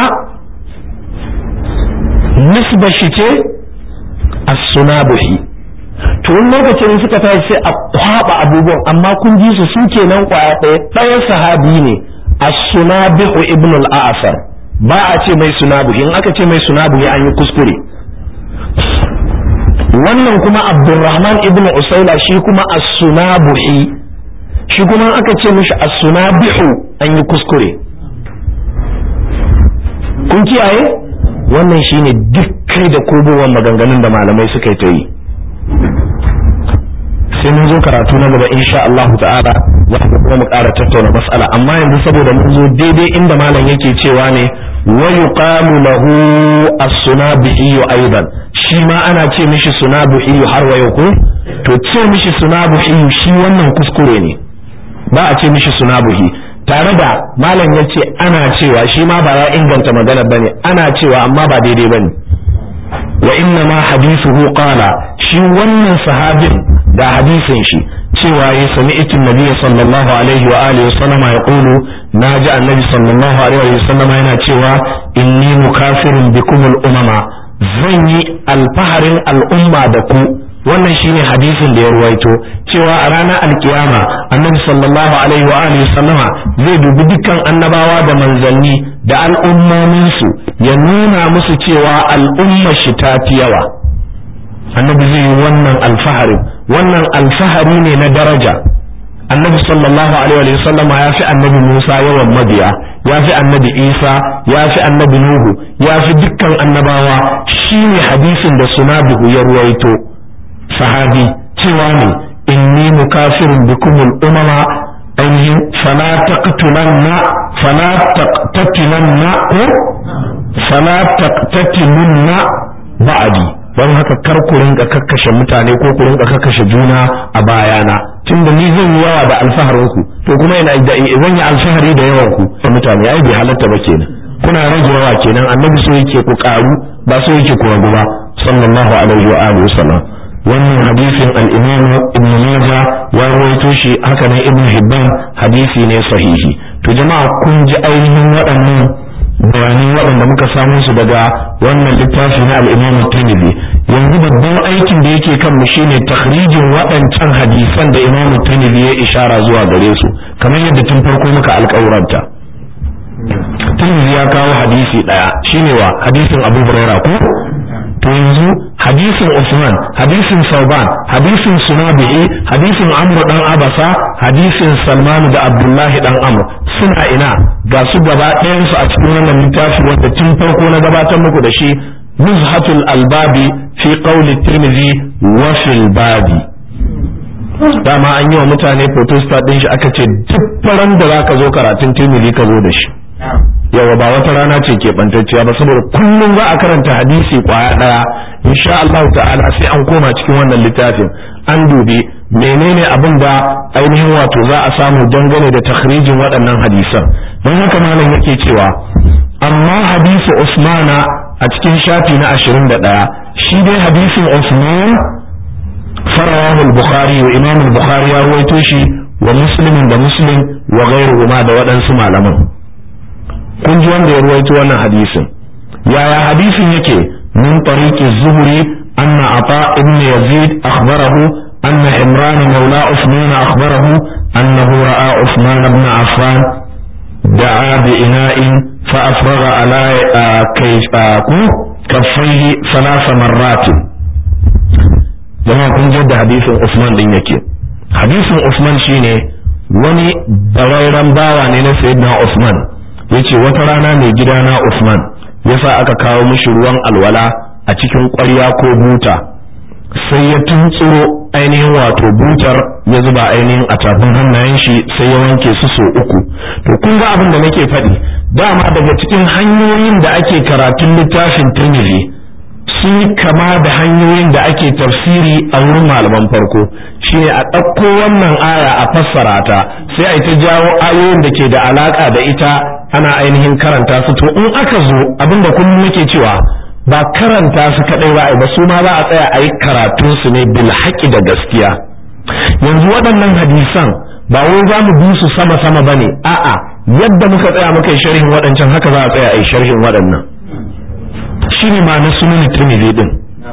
[SPEAKER 1] nisba shi ce as-sunabuhi to wani lokacin suka tashi sai a kwaba abubuwan amma kun ji su su kenan kwaya ɗaya ɗaya sahabi ne as-sunabihu ibn al-a'sar ba a ce mai sunabuhi in aka ce mai sunabuhi an yi kuskure wannan kuma abdurrahman ibn usaila shi kuma as-sunabuhi shi kuma aka ce mishi as-sunabihu an yi kuskure kun kiyaye wannan shine duk kai da kobowar maganganun da malamai suka yi ta yi sai mun zo karatu na gaba insha Allah ta'ala za ku kuma mu ƙara tattauna mas'ala amma yanzu saboda mun zo daidai inda malam yake cewa ne wa yuqalu lahu as-sunabihi aidan shi ma ana ce mishi sunabihi har wa yau ko to ce mishi sunabihi shi wannan kuskure ne ba a ce mishi sunabihi tare da malam yace ana cewa shi ma ba ya inganta magana bane ana cewa amma ba daidai bane wa inna ma hadithuhu qala shi wannan sahabin da hadisin shi cewa ya sami itin nabiya sallallahu alaihi wa alihi wasallam ya kulu na ji annabi sallallahu alaihi wa sallam yana cewa inni mukafirun bikum al-umama zan yi alfaharin al'umma da ku wannan shine hadisin da ya ruwaito cewa a ranar alkiyama annabi sallallahu alaihi wa alihi sallama zai dubi dukkan annabawa da manzanni da al'ummominsu ya nuna musu cewa al'umma shi ta fi yawa annabi zai yi wannan alfahari wannan alfahari ne na daraja annabi sallallahu alaihi wa sallama ya fi annabi musa yawan mabiya ya fi annabi isa ya fi annabi nuhu ya fi dukkan annabawa shine hadisin da sunabihu ya ruwaito sahabi cewa ne inni mukafirun bikumul umama ainihin fala taqtulanna fala taqtatilanna ko fala taqtatilanna ba'di don haka kar ku rinka kakkashe mutane ko ku rinka kakkashe juna a bayana tunda ni zan yi yawa da alfaharin ku to kuma ina da zan yi alfahari da yawan ku da mutane ai bai halatta ba kenan kuna rage yawa kenan annabi so yake ku karu ba so yake ku ragu ba sallallahu alaihi wa alihi wasallam wannan hadisin al-imam ibn majah ya rawaito shi haka ne ibn hibban hadisi ne sahihi to jama'a kun ji ainihin waɗannan bayanai waɗanda muka samu su daga wannan littafi na al-imam tirmidhi yanzu babban aikin da yake kan mu shine takhrijin waɗancan hadisan da imam tirmidhi ya ishara zuwa gare su kamar yadda tun farko muka alƙawuranta tirmidhi ya kawo hadisi ɗaya shine wa hadisin abu hurairah ko to yanzu hadisin Usman hadisin Sauban hadisin Sunabi'i hadisin Amr dan Abasa hadisin Salman da Abdullahi dan Amr suna ina ga su gaba ɗayan su a cikin wannan littafi wanda tun farko na gabatar muku da shi Nuzhatul Albabi fi qawli Tirmidhi wa fil babi dama an yi wa mutane photostat din shi aka ce duk faran da zaka zo karatun Tirmidhi ka zo da shi yawa ba wata rana ce ke bantacciya ba saboda kullum za a karanta hadisi kwaya daya insha Allah ta'ala sai an koma cikin wannan littafin an dubi menene abin da ainihin wato za a samu dangane da takhrijin waɗannan hadisan don haka malam yake cewa amma hadisi Usmana a cikin shafi na 21 shi dai hadisin Usman farawahu al-Bukhari wa Imam al-Bukhari ya ruwaito shi wa Muslim da Muslim wa ghayruhuma da waɗansu malaman kun ji wanda ya ruwaito wannan hadisin yaya hadisin yake min tariqi zuhri anna ata ibn yazid akhbarahu anna imran mawla usman akhbarahu annahu ra'a usman ibn affan da'a bi ina'in fa afraga ala kayfaku kaffaihi thalatha marrat jama'a kun ji da hadisin usman din yake hadisin usman shine wani bararren bawa ne na sayyidina usman yace wata rana mai gidana Usman yasa aka kawo mishi ruwan alwala a cikin ƙwarya ko buta sai ya tuntsuro ainihin wato butar ya zuba ainihin a tafin hannayen shi sai ya wanke su so uku to kun ga abin da nake faɗi dama daga cikin hanyoyin da ake karatun littafin Tirmidhi sun yi kama da hanyoyin da ake tafsiri a wurin malaman farko shine a ɗauko wannan aya a fassara ta sai a yi ta jawo ayoyin da ke da alaka da ita ana ainihin karanta su to in aka zo abinda kullum muke cewa ba karanta su kadai ba ba su ma za a tsaya a yi karatun su ne bil haƙi da gaskiya yanzu waɗannan hadisan ba wai za mu bi su sama sama bane a'a yadda muka tsaya muka yi sharhin waɗancan haka za a tsaya a yi sharhin waɗannan shine ma na sunan tirmidhi din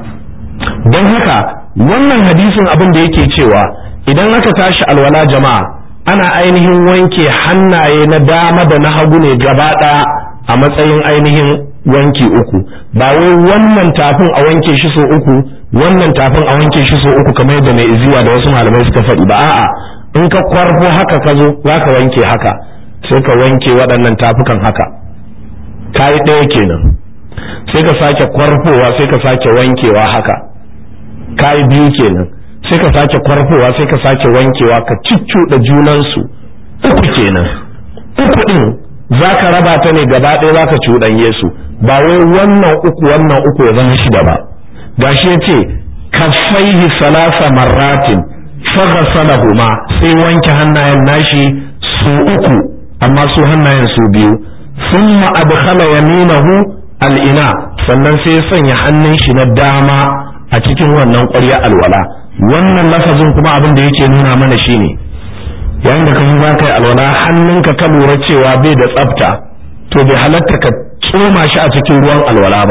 [SPEAKER 1] don haka wannan hadisin abin da yake cewa idan aka tashi alwala jama'a ana ainihin wanke hannaye na dama da na hagu ne gaba ɗaya a matsayin ainihin wanki uku ba wai wannan tafin a wanke shi so uku wannan tafin a wanke shi so uku kamar yadda mai iziwa da wasu malamai suka faɗi ba a'a in ka kwarfo haka ka zo za ka wanke haka sai ka wanke waɗannan tafukan haka kayi ɗaya kenan sai ka sake kwarfowa sai ka sake wankewa haka kayi biyu kenan sai ka sake kwarfowa sai ka sake wankewa ka ciccuɗa junansu uku kenan uku ɗin za ka raba ta ne gaba ɗaya za ka cuɗanye su ba wai wannan uku wannan uku ya zama shida ba gashi ya ce kafaihi salasa marratin faghasalahuma sai wanke hannayen nashi su uku amma su hannayen su biyu thumma adkhala yaminahu al'ina sannan sai ya sanya hannun shi na dama a cikin wannan ƙwarya alwala wannan lafazin kuma abin da yake nuna mana shine yayin da ka zo za ka yi alwala hannunka ka lura cewa bai da tsafta to bai halatta ka tsoma shi a cikin ruwan alwala ba sai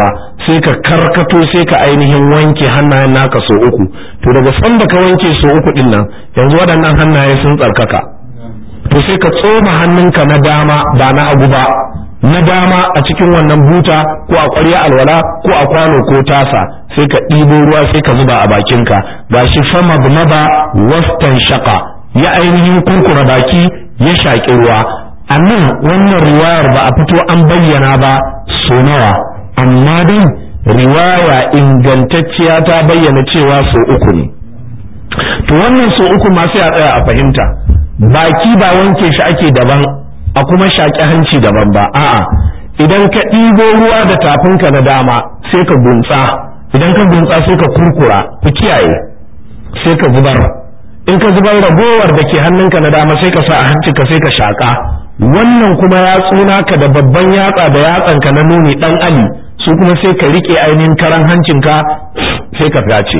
[SPEAKER 1] sai ka karkato sai ka ainihin wanke hannayen naka so uku to daga sanda ka wanke so uku din nan yanzu waɗannan hannaye sun tsarkaka to sai ka tsoma hannunka na dama ba na hagu ba na dama a cikin wannan buta ko a ƙwarya alwala ko a kwano ko tasa sai ka ɗibo ruwa sai ka zuba a bakinka gashi fama maba wastan shaka ya ainihin kurkura baki ya shaƙi ruwa a nan wannan riwayar ba a fito an bayyana ba so nawa amma dai riwaya ingantacciya ta bayyana cewa so uku ne to wannan so uku ma sai a tsaya a fahimta baki ba wanke shi ake daban a kuma shaƙi hanci daban ba a'a idan ka ɗibo ruwa da tafinka na dama sai ka gunsa idan ka gunsa sai ka kurkura ku kiyaye sai ka zubar in ka zubar ragowar da ke hannunka na dama sai ka sa a hancinka sai ka shaƙa wannan kuma yatsuna ka da babban yatsa da yatsanka na nuni ɗan ali su kuma sai ka riƙe ainihin karan hancinka sai ka fyace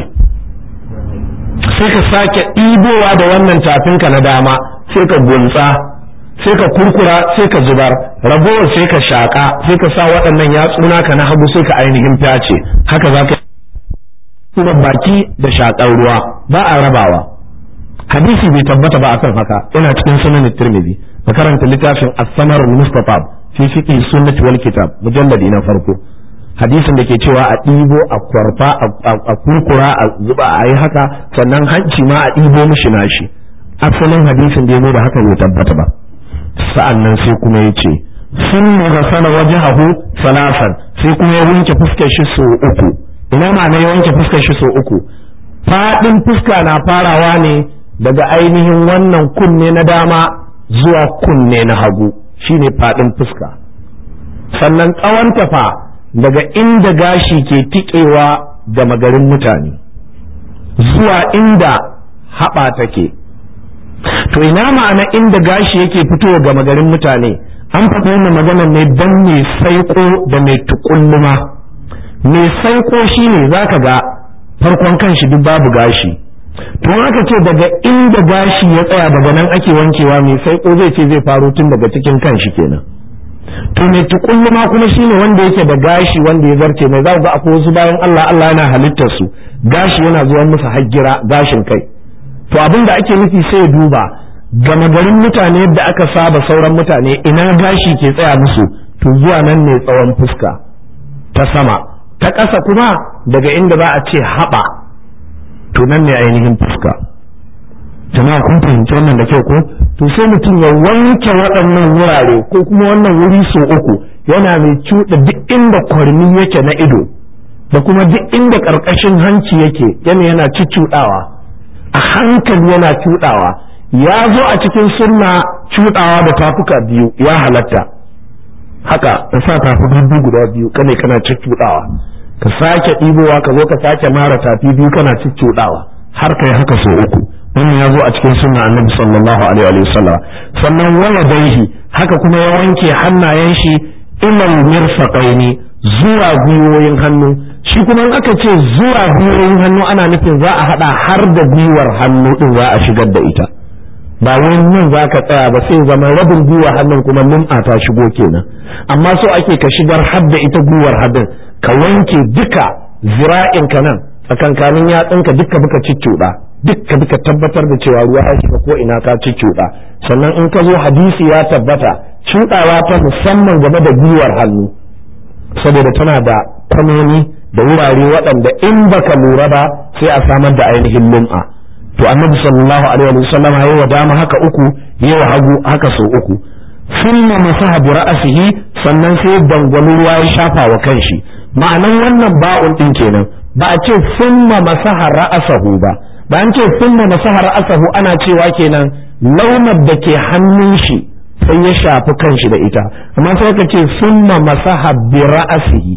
[SPEAKER 1] sai ka sake ɗibowa da wannan tafinka na dama sai ka gunsa sai ka kurkura sai ka zubar ragowar sai ka shaƙa sai ka sa waɗannan yatsuna ka na hagu sai ka ainihin fyace haka za ka kuma baki da shaƙar ruwa ba a rabawa hadisi bai tabbata ba akan haka yana cikin sunan tirmidhi ka karanta littafin as-samar al-mustatab fi fiqh sunnah wal kitab mujalladi na farko hadisin da ke cewa a ɗibo a kwarfa a kurkura a zuba a yi haka sannan hanci ma a ɗibo mishi nashi asalin hadisin da ya da haka bai tabbata ba sa'an nan sai kuma ya ce sun sana waje hahu salasan sai kuma ya wanke fuskar shi so uku ina ma'ana ya wanke fuskar shi so uku faɗin fuska na farawa ne daga ainihin wannan kunne na dama zuwa kunne na hagu shine faɗin fuska sannan tsawon tafa daga inda gashi ke tikewa da magarin mutane zuwa inda haɓa take to ina ma'ana inda gashi yake fitowa ga magarin mutane an faɗi wannan maganar ne don mai saiko da mai tukulluma mai saiko shine zaka ga farkon kanshi duk babu gashi to aka ce daga inda gashi ya tsaya daga nan ake wankewa mai saiko zai ce zai faro tun daga cikin kanshi kenan to mai tukulluma kuma shine wanda yake da gashi wanda ya zarce mai za ga akwai wasu bayan Allah Allah yana halittar su gashi yana zuwa musu hajjira gashin kai to abin da ake nufi sai duba gama garin mutane yadda aka saba sauran mutane ina gashi ke tsaya musu to zuwa nan ne tsawon fuska ta sama ta ƙasa kuma daga inda za a ce haɓa to nan ne ainihin fuska jama'a kun fahimci wannan da kyau ko to sai mutum ya wanke waɗannan wurare ko kuma wannan wuri so uku yana mai cuɗa duk inda kwarmi yake na ido da kuma duk inda ƙarƙashin hanci yake yana yana cuccuɗawa a hankali yana cuɗawa ya zo a cikin sunna cuɗawa da tafuka biyu ya halatta haka ka sa tafuka biyu guda biyu kane kana cuccuɗawa ka sake ɗibowa ka zo ka sake mara tafi biyu kana cuccuɗawa har kai haka so uku wannan ya zo a cikin sunna annabi sallallahu alaihi wa sallam sannan wala daihi haka kuma ya wanke hannayen shi ilal mirfaqaini zuwa gwiwoyin hannu shi kuma in aka ce zuwa gwiwoyin hannu ana nufin za a hada har da gwiwar hannu din za a shigar da ita ba wai nan za ka tsaya ba sai zama rabin gwiwar hannun kuma lum'a ta shigo kenan amma so ake ka shigar har da ita gwiwar hannun ka wanke duka zira'in ka nan tsakankanin yatsunka duka buka cicciuɗa dukka duka tabbatar da cewa ruwa ya shiga ko ina ka cicciuɗa sannan in ka zo hadisi ya tabbata cuɗawa ta musamman game da gwiwar hannu saboda tana da kwanoni da wurare waɗanda in baka lura ba sai a samar da ainihin lum'a to annabi sallallahu alaihi wa sallam yayi wa dama haka uku yayi wa hagu haka sau uku thumma masaha bi ra'sihi sannan sai dangwalo ruwa ya shafa wa kanshi ma'anan wannan ba'un din kenan ba a ce thumma masaha ra'sahu ba ba an ce thumma masaha ra'sahu ana cewa kenan launar da ke hannun shi sai ya shafi kanshi da ita amma sai ka ce thumma masaha bi ra'sihi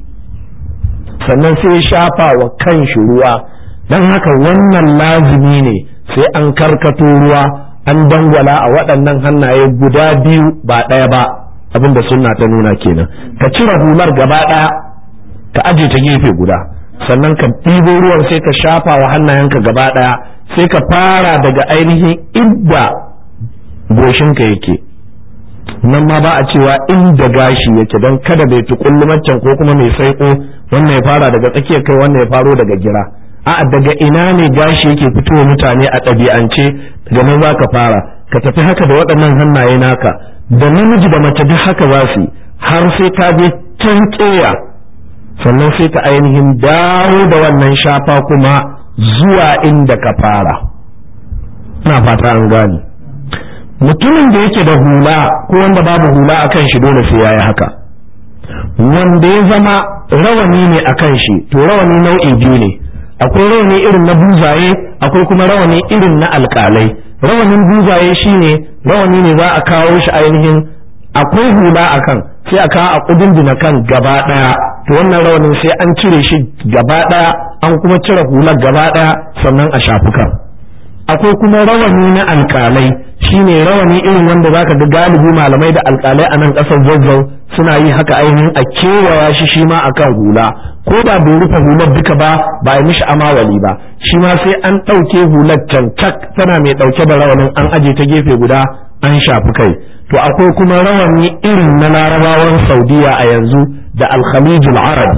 [SPEAKER 1] sannan sai ya shafa wa kanshi ruwa don haka wannan lazimi ne sai an karkato ruwa an dangwala a waɗannan hannaye guda biyu ba ɗaya ba abinda sunna ta nuna kenan ka cire hular gaba ɗaya ka aje ta gefe guda sannan ka ɗibo ruwan sai ka shafa wa hannayenka gaba ɗaya sai ka fara daga ainihin idda goshinka yake nan ma ba a cewa inda gashi yake don kada bai tukulli macen ko kuma mai saiko wannan ya fara daga tsakiyar kai wannan ya faro daga gira a'a daga ina ne gashi yake fitowa mutane a ɗabi'ance daga nan za ka fara ka tafi haka da waɗannan hannaye naka da namiji da mace duk haka za su har sai ka je can ƙeya sannan sai ka ainihin dawo da wannan shafa kuma zuwa inda ka fara na fata an gane mutumin da yake da hula ko wanda babu hula a kan shi dole sai ya yi haka wanda ya zama rawani ne a kan shi to rawani nau'i biyu ne akwai rawani irin na buzaye akwai kuma rawani irin na alkalai rawanin buzaye shine rawani ne za a kawo shi ainihin akwai hula a kan sai a kawo a kudin kan gaba daya to wannan rawanin sai an cire shi gaba daya an kuma cire hular gaba daya sannan a shafi kan akwai kuma rawani na alkalai shine rawani irin wanda zaka ga galibi malamai da alkalai a nan kasar zazzau suna yi haka ainihin a kewaya shi shi ma akan hula ko da bai rufe hular duka ba ba a mishi amawali ba shi ma sai an ɗauke hular cancak tana mai ɗauke da rawanin an aje ta gefe guda an shafi kai to akwai kuma rawani irin na larabawan saudiya a yanzu da alkhalijul arabi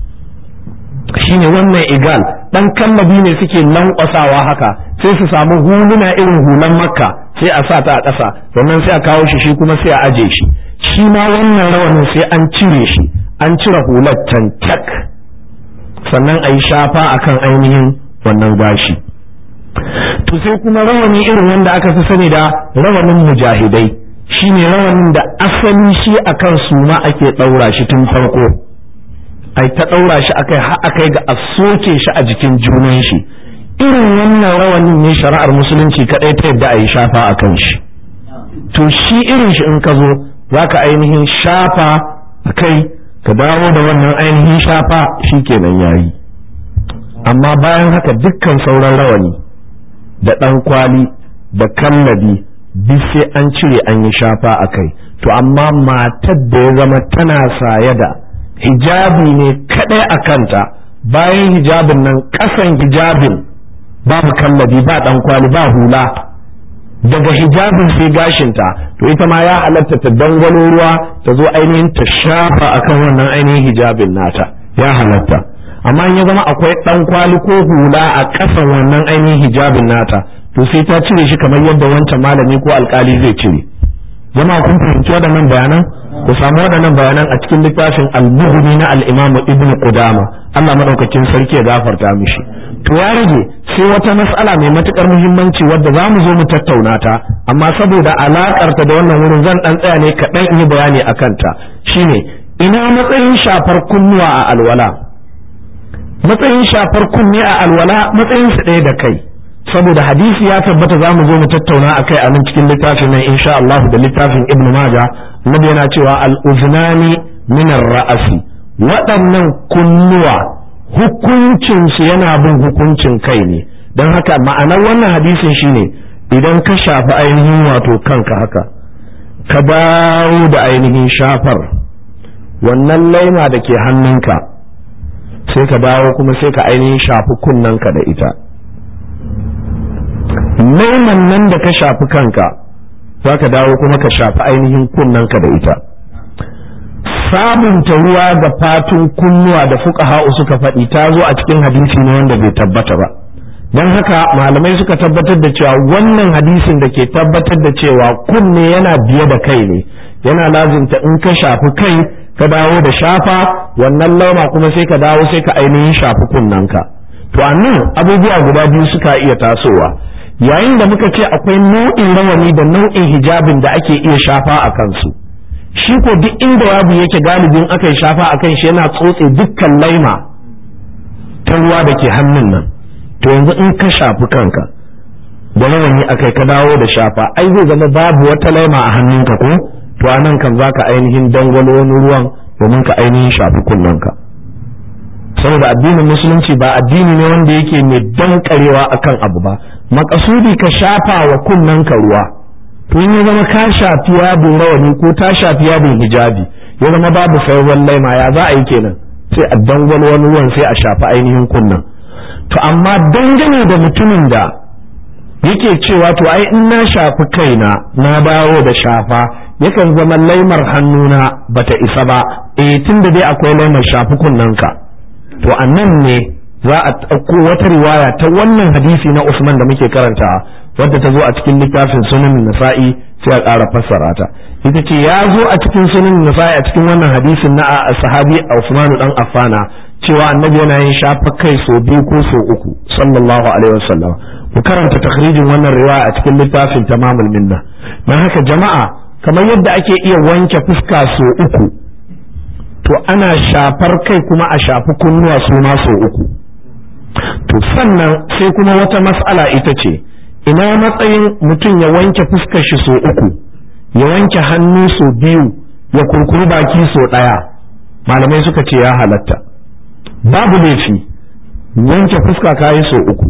[SPEAKER 1] shine wannan igal dan kallabi ne suke lankwasawa haka sai su samu huluna irin hulan makka sai a sa ta a ƙasa sannan sai a kawo shi shi kuma sai a aje shi shi ma wannan rawanin sai an cire shi an cire hular cancak sannan a yi shafa akan ainihin wannan gashi to sai kuma rawani irin wanda aka fi sani da rawanin mujahidai shine rawanin da asali shi akan suna ake ɗaura shi tun farko ai ta ɗaura shi akai har akai ga a soke shi a jikin junan shi irin wannan rawanin ne shari'ar musulunci kadai ta yadda a yi shafa a kan shi to shi irin shi in ka zo za ka ainihin shafa a kai ka dawo da wannan ainihin shafa shi kenan yayi amma bayan haka dukkan sauran rawani da ɗan kwali da kallabi duk sai an cire an yi shafa a kai to amma matar da ya zama tana saye da hijabi ne kadai a kanta bayan hijabin nan kasan hijabin babu kallabi ba dan kwali ba hula daga hijabin sai gashinta to ita ma ya halatta ta dangwalo ruwa ta zo ainihin ta shafa akan wannan ainihin hijabin nata ya halatta amma in ya zama akwai dan kwali ko hula a kasan wannan ainihin hijabin nata to sai ta cire shi kamar yadda wancan malami ko alkali zai cire jama'a kun fahimci waɗannan bayanan ku samu waɗannan bayanan a cikin littafin al-bughni na al-imam ibn qudama Allah madaukakin sarki ya gafarta mishi to ya rage sai wata mas'ala mai matukar muhimmanci wadda za mu zo mu tattauna ta amma saboda alakar ta da wannan wurin zan dan tsaya ne kaɗan in yi bayani akan ta shine ina matsayin shafar kunnuwa a alwala matsayin shafar kunne a alwala matsayin su ɗaya da kai saboda hadisi ya tabbata za mu zo mu tattauna a kai a nan cikin littafin nan insha Allah da littafin Ibn Maja Nabi yana cewa al-uznani min ra'asi waɗannan kunnuwa hukuncinsu yana bin hukuncin kai ne don haka ma'anar wannan hadisin shine idan ka shafi ainihin wato kanka haka ka dawo da ainihin shafar wannan laima da ke hannunka sai ka dawo kuma sai ka ainihin shafi kunnanka da ita laiman nan da ka shafi kanka za ka dawo kuma ka shafi ainihin kunnanka da ita sabunta ruwa da fatun kunnuwa da fuqaha'u suka faɗi ta zo a cikin hadisi ne wanda bai tabbata ba don haka malamai suka tabbatar da cewa wannan hadisin da ke tabbatar da cewa kunne yana biye da kai ne yana lazimta in ka shafi kai ka dawo da shafa wannan lauma kuma sai ka dawo sai ka ainihin shafi kunnanka to a nan abubuwa guda biyu suka iya tasowa yayin da muka ce akwai nau'in rawani da nau'in hijabin da ake iya shafa a kansu shi ko duk inda wabu yake galibin aka yi shafa a kan shi yana tsotse dukkan laima ta ruwa da ke hannun nan to yanzu in ka shafi kanka da rawani akai ka dawo da shafa ai zai zama babu wata laima a hannunka ko to a nan kan zaka ainihin dangwalo wani ruwan domin ka ainihin shafi kunnanka saboda addinin musulunci ba addini ne wanda yake mai dankarewa akan abu ba makasudi ka shafa wa kunnanka ruwa to in ya zama ka shafi yabin rawani ko ta shafi yabin hijabi ya zama babu sauran laima ya za a yi kenan sai a dangwalo wani ruwan sai a shafi ainihin kunnan to amma dangane da mutumin da yake cewa to ai in na shafi kaina na dawo da shafa
[SPEAKER 2] yakan zama laimar hannuna bata isa ba eh tunda dai akwai laimar shafi kunnanka to annan ne za a ɗauko wata riwaya ta wannan hadisi na Usman da muke karanta wadda ta zo a cikin littafin sunan nasa'i sai a ƙara fassara ta ita ce ya zo a cikin sunan nasa'i a cikin wannan hadisin na sahabi Usman dan Affana cewa annabi yana yin shafa kai so biyu ko so uku sallallahu alaihi wasallam ku karanta takhrijin wannan riwaya a cikin littafin tamamul minna dan haka jama'a kamar yadda ake iya wanke fuska so uku to ana shafar kai kuma a shafi kunnuwa su ma so uku to sannan sai kuma wata mas'ala ita ce ina matsayin mutum ya wanke fuskar shi so uku ya wanke hannu so biyu ya kurkuri baki so ɗaya malamai suka ce ya halatta babu laifi wanke fuska kayi so uku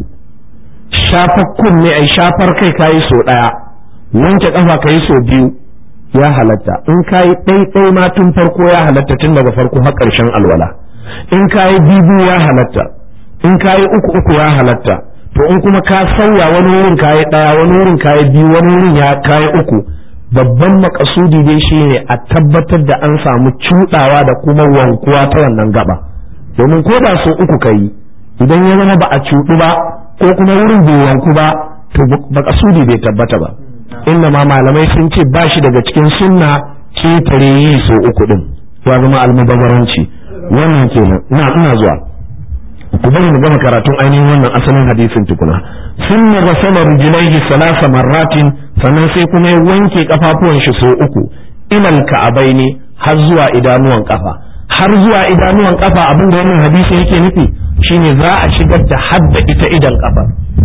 [SPEAKER 2] shafar kunne ai shafar kai kayi so ɗaya wanke ƙafa kayi so biyu ya halatta in kayi ɗaiɗai ma tun farko ya halatta tun daga farko har ƙarshen alwala in kayi bibu ya halatta in kayi uku uku ya halatta to in kuma ka sauya wani wurin kayi ɗaya wani wurin kayi biyu wani wurin ya kayi uku babban makasudi dai shine a tabbatar da an samu cuɗawa da kuma wankuwa ta wannan gaba domin ko da so uku kayi idan ya zama ba a cuɗu ba ko kuma wurin bai wanku ba to makasudi bai tabbata ba inna ma malamai sun ce ba shi daga cikin sunna ketare yi so uku din ya zama almubazaranci wannan kenan na ina zuwa ku bari mu gama karatun ainihin wannan asalin hadisin tukuna sunna rasala rijlaihi salasa marratin sannan sai kuma ya wanke kafafuwan shi so uku ilal ka'abaini har zuwa idanuwan kafa har zuwa idanuwan kafa abin da wannan hadisi yake nufi shine za a shigar da hadda ita idan kafa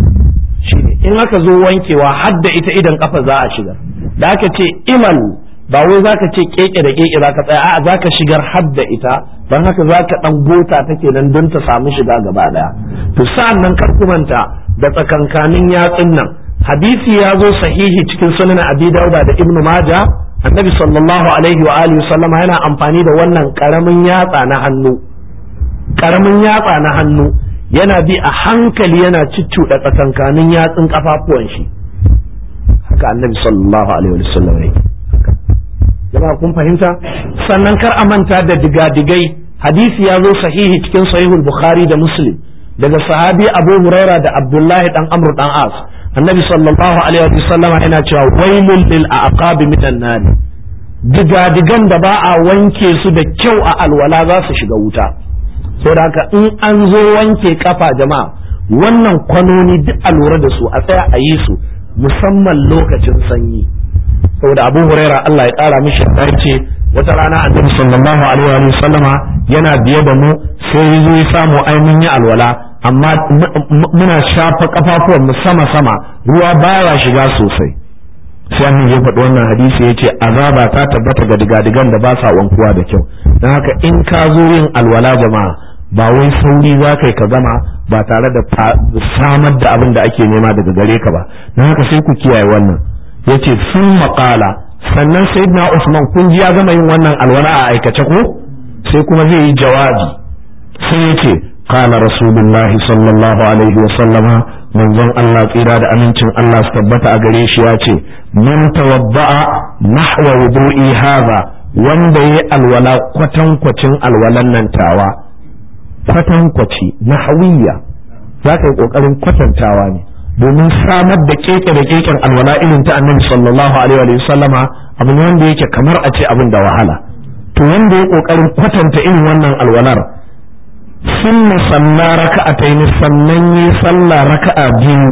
[SPEAKER 2] shine in aka zo wankewa hadda ita idan kafa za a shigar da aka ce imal ba wai zaka ce keke da keke zaka tsaya a'a zaka shigar hadda ita don haka zaka dan gota take nan don ta samu shiga gaba daya to sa'an nan kar ku manta da tsakankanin yatsun nan hadisi ya zo sahihi cikin sunan abi dauda da ibnu maja annabi sallallahu alaihi wa alihi sallama yana amfani da wannan karamin yatsa na hannu karamin yatsa na hannu yana bi a hankali yana ciccuɗa tsakankanin yatsun kafafuwan shi haka annabi sallallahu alaihi wa sallam yake jama'a kun fahimta sannan kar a manta da digadigai hadisi ya zo sahihi cikin sahihul bukhari da muslim daga sahabi abu huraira da abdullahi dan amr dan as annabi sallallahu alaihi wa sallama yana cewa wailul lil aqabi minan nar digadigan da ba a wanke su da kyau a alwala za su shiga wuta saboda haka in an zo wanke kafa jama'a wannan kwanoni duk a lura da su a tsaya a yi su musamman lokacin sanyi saboda abu huraira Allah ya kara mishi ya ce wata rana annabi sallallahu alaihi wa sallama yana biye da mu sai ya zo ya samu ainihin ya alwala amma muna shafa kafafuwan mu sama sama ruwa baya shiga sosai sai annabi ya faɗi wannan hadisi ya ce azaba ta tabbata ga digadigan da ba sa wankuwa da kyau don haka in ka zo yin alwala jama'a ba wai sauri za ka yi ka zama ba tare da samar da abin da ake nema daga gare ka ba don haka sai ku kiyaye wannan yace sun maƙala sannan sayyidina Usman kun ji ya gama yin wannan alwala a aikace ko sai kuma zai yi jawabi sai yace qala rasulullahi sallallahu alaihi wa sallama manzon Allah tsira da amincin Allah su tabbata a gare shi ya ce man tawadda'a nahwa wudu'i hadha wanda yayi alwala kwatankwacin alwalan nan tawa kwatankwaci nahawiyya za ka yi kokarin kwatantawa ne domin samar da keke da keken alwala irin ta annabi sallallahu alaihi wa sallama abu ne wanda yake kamar a ce abin da wahala to wanda ya kokarin kwatanta irin wannan alwalar sunna salla raka'atayn sannan yi sallah raka'a biyu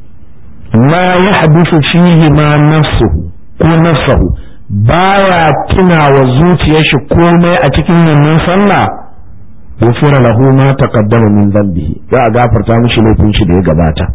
[SPEAKER 2] ma ya hadisu fihi ma nafsuhu ko nafsuhu baya tuna wa zuciyar shi komai a cikin wannan sallah gufira lahu ma taqaddama min dhanbihi za a gafarta mishi laifin shi da ya gabata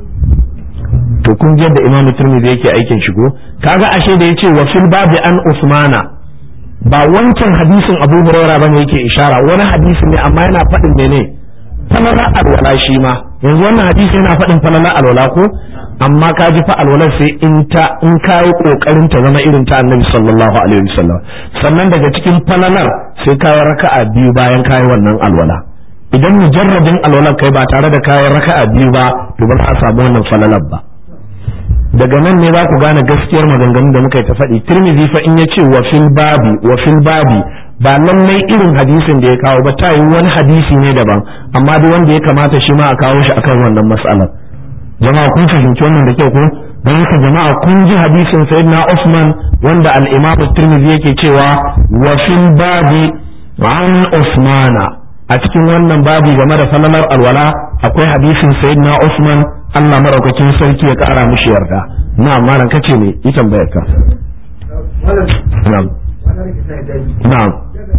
[SPEAKER 2] to kun ji yadda imamu turmizi yake aikin shigo kaga ashe da yace wa fil babi an usmana ba wancan hadisin abu huraira bane yake ishara wani hadisi ne amma yana faɗin mene falala alwala shi ma yanzu wannan hadisi yana faɗin falala alwala ko amma ka ji fa alwala sai in ta in kai kokarin ta zama irin ta annabi sallallahu alaihi wasallam sannan daga cikin falalar sai kai raka'a biyu bayan kai wannan alwala idan mujarradin alwalar kai ba tare da kayan raka'a biyu ba to ba za a samu wannan falalar ba daga nan ne za ku gane gaskiyar maganganun da muka yi ta faɗi tirmidhi fa in yace wa fil babi wa fil babi ba lallai irin hadisin da ya kawo ba ta yi wani hadisi ne daban amma duk wanda ya kamata shi ma a kawo shi akan wannan mas'alar jama'a kun fahimci wannan da kyau ko don haka jama'a kun ji hadisin sayyidina Usman wanda al-Imam Tirmidhi yake cewa wa fil babi an Usmana a cikin wannan babi game da falalar alwala akwai hadisin sayyidina Usman Allah maraukakin sarki ya kara mishi yarda na malam kace ne yi tambayar ka na'am na'am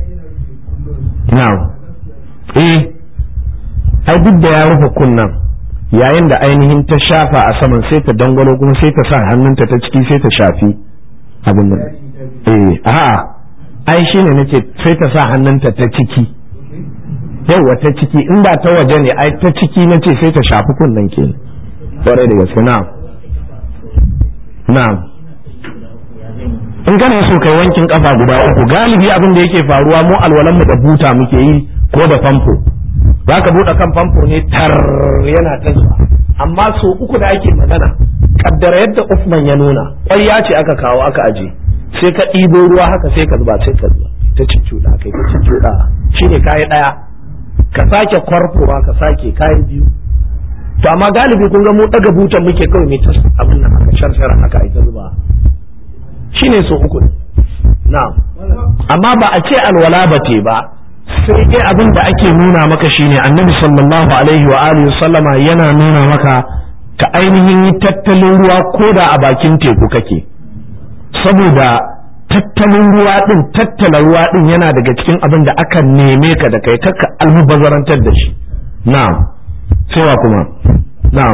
[SPEAKER 2] na'am eh ai duk da ya rufe kunnan yayin da ainihin ta shafa a saman sai ta dangwalo kuma sai ta sa hannunta ta ciki sai ta shafi abin nan eh a'a ai shine nace sai ta sa hannunta ta ciki yauwa ta ciki in ba ta waje ne ai ta ciki nace sai ta shafi kunnan ke kwarai da gaske na'am na'am in kana so kai wankin kafa guda uku galibi abin da yake faruwa mu alwalan mu da buta muke yi ko da famfo zaka bude kan famfo ne tar yana ta zuwa amma so uku da ake magana kaddara yadda Usman ya nuna ƙwarya ce aka kawo aka aje sai ka ɗibo ruwa haka sai ka zuba sai ka zuba ta cicciɗa kai ta cicciɗa shine kayi ɗaya ka sake kwarfowa ka sake kayi biyu to amma galibi kun ga mu daga butan muke kawai mai ta abin nan haka sharshara haka ita zuba shine so uku na'am amma ba a ce alwala ba te ba sai dai abin da ake nuna maka shine annabi sallallahu alaihi wa alihi sallama yana nuna maka ka ainihin yi tattalin ruwa ko da a bakin teku kake saboda tattalin ruwa din tattala ruwa din yana daga cikin abin da aka neme ka da kai kakka almubazarantar da shi na'am cewa kuma na'am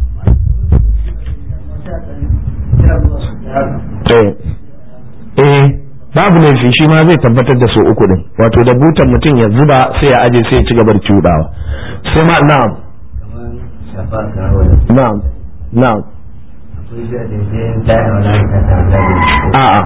[SPEAKER 2] eh babu laifi shi ma zai tabbatar da so uku din wato da butan mutum ya zuba sai ya aje sai ya ci gaba da cudawa sai ma na'am na'am na'am a'a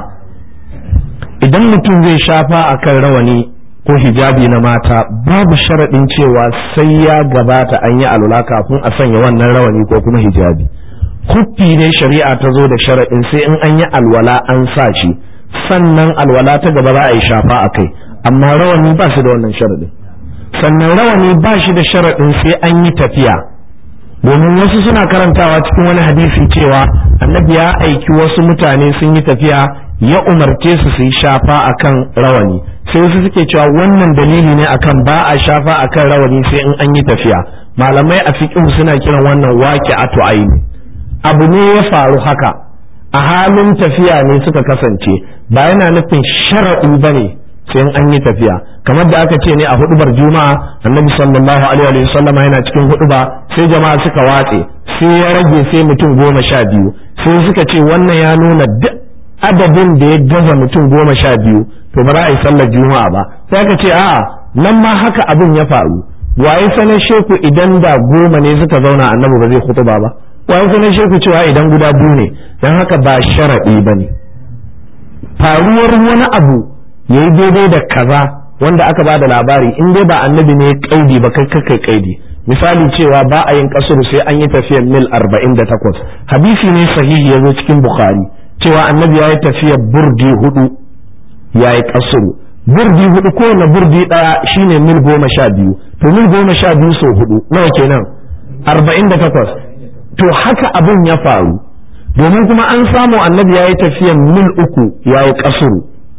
[SPEAKER 2] idan mutum zai shafa akan rawani ko hijabi na mata babu sharaɗin cewa sai ya gabata an yi alula kafin a sanya wannan rawani ko kuma hijabi kuffi ne shari'a ta zo da sharaɗin sai in an yi alwala an sa shi sannan alwala ta gaba za a yi shafa a kai amma rawani ba shi da wannan sharaɗin sannan rawani ba shi da sharaɗin sai an yi tafiya domin wasu suna karantawa cikin wani hadisi cewa annabi ya aiki wasu mutane sun yi tafiya ya umarce su su yi shafa akan rawani sai wasu suke cewa wannan dalili ne akan ba a shafa akan rawani sai in an yi tafiya malamai a fiqh suna kiran wannan waqi'atu aini abu ne ya faru haka a halin tafiya ne suka kasance ba yana nufin shar'i bane sai in an yi tafiya kamar da aka ce ne a hudubar juma'a annabi sallallahu alaihi wa sallama yana cikin huduba sai jama'a suka watse sai ya rage sai mutum goma sha biyu sai suka ce wannan ya nuna duk adadin da ya gaza mutum goma sha biyu to ba za a yi sallar juma'a ba sai aka ce a'a nan ma haka abin ya faru waye sanar sheku idan da goma ne suka zauna annabi ba zai hutuba ba waye sanar sheku cewa idan guda biyu ne dan haka ba sharaɗi ba ne faruwar wani abu ya yi daidai da kaza wanda aka ba da labari in dai ba annabi ne kaidi ba kai kai kaidi misali cewa ba a yin kasuru sai an yi tafiyar mil arba'in da takwas hadisi ne sahihi ya zo cikin bukhari cewa annabi ya yi tafiyar burdi hudu ya yi kasuru burdi hudu kowane burdi daya shine mil goma sha biyu to mil goma sha biyu sau hudu nawa kenan arba'in da takwas to haka abin ya faru domin kuma an samu annabi ya yi tafiyar mil uku ya yi kasuru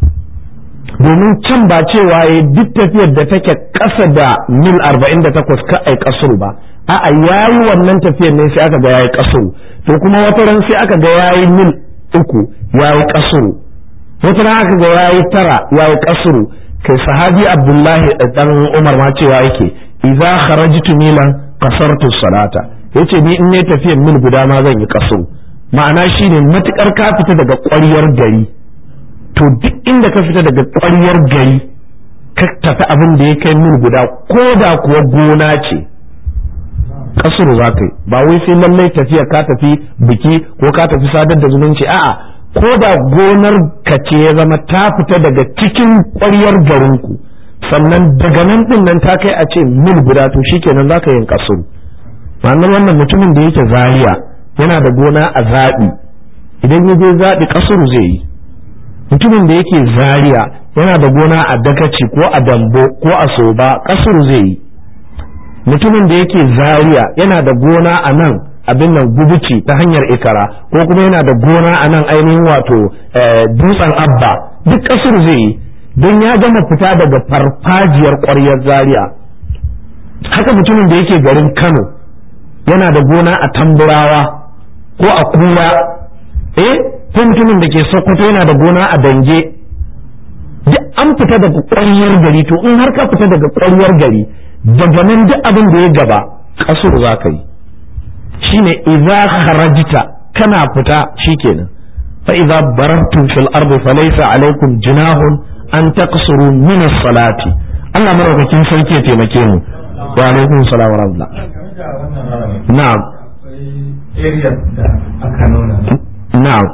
[SPEAKER 2] domin can ba cewa ya duk tafiyar da take ƙasa da mil arba'in da takwas ka ai kasuru ba a'a ya yi wannan tafiyar ne sai aka ga ya yi kasuru to kuma wata ran sai aka ga ya yi mil uku ya yi kasuru wata ran aka ga ya yi tara ya yi kasuru kai sahabi abdullahi dan umar ma cewa yake idza kharajtu milan qasartu salata yace ni in ne tafiyar mil guda ma zan yi kasuru ma'ana shine matukar ka fita daga ƙwaryar gari to duk inda ka fita daga ƙwaryar gari ka tafi abin da ya kai mil guda ko da kuwa gona ce kasuru za ka yi ba wai sai lallai tafiya ka tafi biki ko ka tafi sadar da zumunci a'a ko da gonar ka ce ya zama ta fita daga cikin ƙwaryar garinku sannan daga nan din nan ta kai a ce mil guda to shikenan za ka yin kasuru ma'anar wannan mutumin da yake zaria yana da gona a zaɓi idan ya je zaɓi ƙasar zai yi mutumin da yake zaria yana da gona a dakaci ko a dambo ko a soba ƙasar zai yi mutumin da yake zaria yana da gona a nan abin nan gubuci ta hanyar ikara ko kuma yana da gona a nan ainihin wato dutsen abba duk ƙasar zai yi don ya gama fita daga farfajiyar ƙwaryar zaria haka mutumin da yake garin kano yana da gona a tamburawa ko a kura eh ko mutumin da ke sokoto yana da gona a dange duk an fita daga ƙwaryar gari to in har ka fita daga ƙwaryar gari daga nan duk abin da ya gaba kasur za ka yi shine idza kharajta kana fita shikenan fa idza barartum fil ardi falaysa alaykum junahun an taqsuru min as-salati Allah maraukakin sarki ya taimake mu wa alaikum salam wa rahmatullah na'am na'am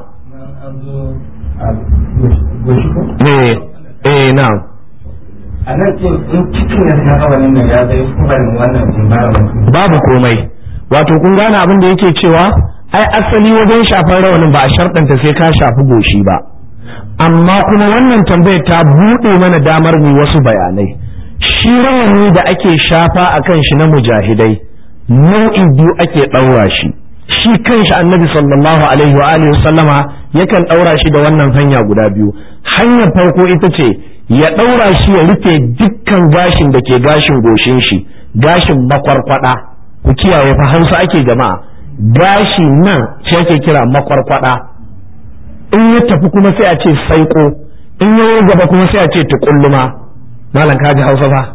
[SPEAKER 2] eh eh na'am
[SPEAKER 3] a nan ce in cikin ya ta hawa nan ya zai kubarin wannan environment
[SPEAKER 2] babu komai wato kun gane abin da yake cewa ai asali wajen shafar rawanin ba a sharɗanta sai ka shafi goshi ba amma kuma wannan tambayar ta buɗe mana damar mu wasu bayanai shi rawani da ake shafa a kan shi na mujahidai nau'i biyu ake ɗaura shi shi kanshi annabi sallallahu alaihi wa alihi sallama yakan ɗaura shi da wannan hanya guda biyu hanyar farko ita ce ya ɗaura shi ya rufe dukkan gashin da ke gashin goshin shi gashin makwarkwada ku kiyaye fa hausa ake jama'a gashi nan shi ake kira makwarkwada in ya tafi kuma sai a ce saiko in ya gaba kuma sai a ce tukulluma malam ka ji hausa fa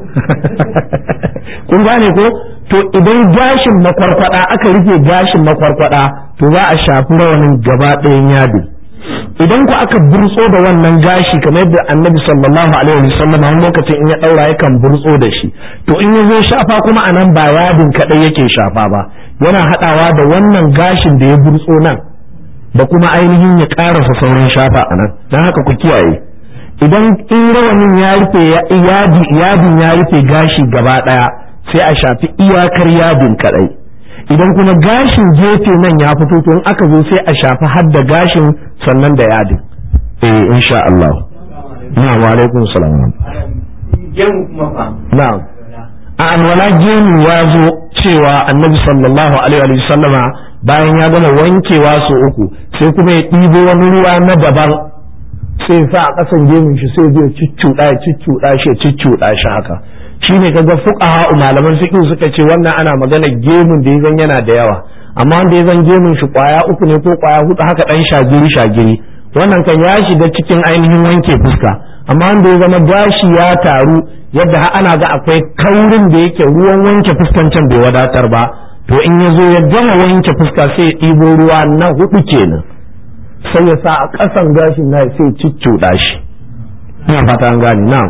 [SPEAKER 2] kun gane ko to idan gashin makwarkwada aka rufe gashin makwarkwada to za a shafi rawanin gaba ɗayan yado idan ku aka burtso da wannan gashi kamar yadda annabi sallallahu alaihi wasallam a lokacin in ya daura yakan burtso da shi to in ya zo shafa kuma anan ba yadin kadai yake shafa ba yana hadawa da wannan gashin da ya burtso nan da kuma ainihin ya karasa sauran shafa anan dan haka ku kiyaye idan in rawanin ya rufe yadi yadin ya rufe gashi gaba daya sai a shafi iyakar yadin kadai idan kuma gashin gefe nan ya fito to in aka zo sai a shafi har da gashin sannan da yadin eh insha Allah na'am wa alaikum salam
[SPEAKER 3] gemu kuma fa
[SPEAKER 2] na'am a alwala gemu ya zo cewa annabi sallallahu alaihi wa sallama bayan ya gama wankewa su uku sai kuma ya ɗibo wani ruwa na daban sai sa a ƙasan gemun shi sai zai ciccuɗa ya ciccuɗa shi ya ciccuɗa shi haka shine kaga fuqaha malaman fiqh suka ce wannan ana magana gemun da yazan yana da yawa amma wanda yazan gemun shi kwaya uku ne ko kwaya hudu haka dan shagiri shagiri wannan kan ya shiga cikin ainihin wanke fuska amma wanda ya zama gashi ya taru yadda har ana ga akwai kaurin da yake ruwan wanke fuskan can bai wadatar ba to in ya zo ya gama wanke fuska sai ya ɗibo ruwa na hudu kenan sai ya sa a ƙasan gashin na sai ciccuɗa shi ina fata an gane na'am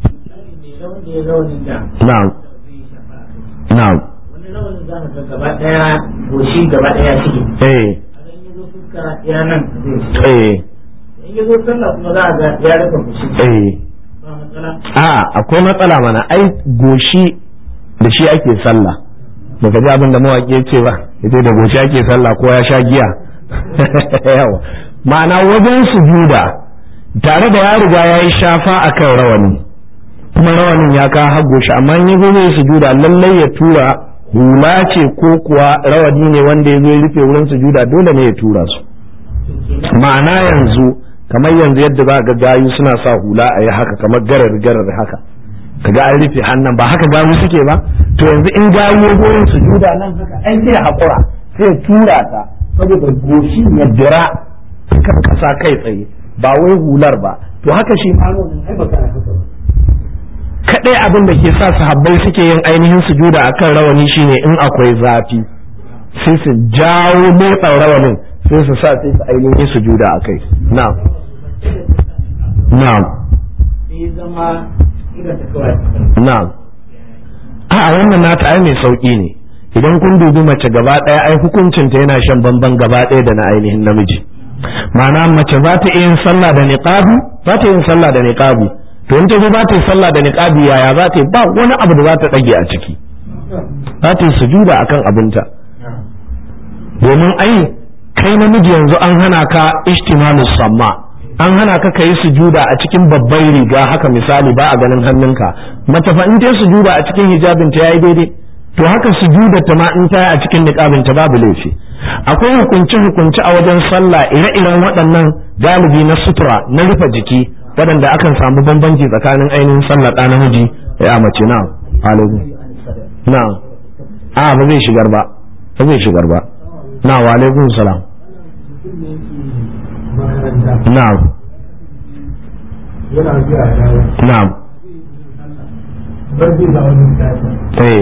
[SPEAKER 2] na'am na'am
[SPEAKER 3] wani launin za ka gaba daya goshi gaba daya ciki
[SPEAKER 2] eh
[SPEAKER 3] a yi zo fuska ya nan zai
[SPEAKER 2] eh
[SPEAKER 3] in yi zo sallah kuma za a ga ya rufe goshi
[SPEAKER 2] eh
[SPEAKER 3] ba matsala
[SPEAKER 2] a akwai matsala mana ai goshi da shi ake sallah baka ji abin da mawaƙi ya ce ba yace da goshi ake sallah ko ya sha giya yawa ma'ana wajen sujuda tare da ya riga ya yi shafa akan rawani kuma rawanin ya ka hago shi amma in yazo zai sujuda lallai ya tura hula ce ko kuwa rawani ne wanda ya zo ya rufe wurin sujuda dole ne ya tura su ma'ana yanzu kamar yanzu yadda za ga gayu suna sa hula a yi haka kamar garar garar haka kaga an rufe hannun ba haka gayu suke ba to yanzu in gayu ya zo yin sujuda nan haka ai sai ya haƙura sai ya tura ta saboda goshi ya dira kan kasa kai tsaye ba wai hular ba to haka shi ma rawanin ai ba kana haka ba kadai abin da ke sa sahabbai suke yin ainihin sujuda akan rawani shine in akwai zafi sai su jawo motsa rawanin sai su sa sai su ainihin sujuda akai na'am na'am
[SPEAKER 3] sai zama irin ta kawai
[SPEAKER 2] na'am a wannan nata ai mai sauki ne idan kun dubi mace gaba ɗaya ai hukuncinta yana shan bamban gaba ɗaya da na ainihin namiji ma'ana mace za ta iya yin sallah da niqabi za ta yin sallah da niqabi to in ta zo za ta yi sallah da niqabi yaya za ta yi ba wani abu da za ta dage a ciki za ta yi sujuda akan abinta domin ai kai namiji yanzu an hana ka ishtimalu samma an hana ka kai sujuda a cikin babban riga haka misali ba a ganin hannunka mace fa in ta sujuda a cikin hijabin ta yayi daidai to haka sujuda ta ma in ta a cikin niqabin ta babu laifi akwai hukunce hukunce a wajen sallah ire-iren waɗannan galibi na sutura na rufe jiki waɗanda akan samu bambanci tsakanin ainihin sallah ɗa namiji ya mace na alaikum na a ba zai shigar ba ba zai shigar ba na wa alaikum salam na'am na'am eh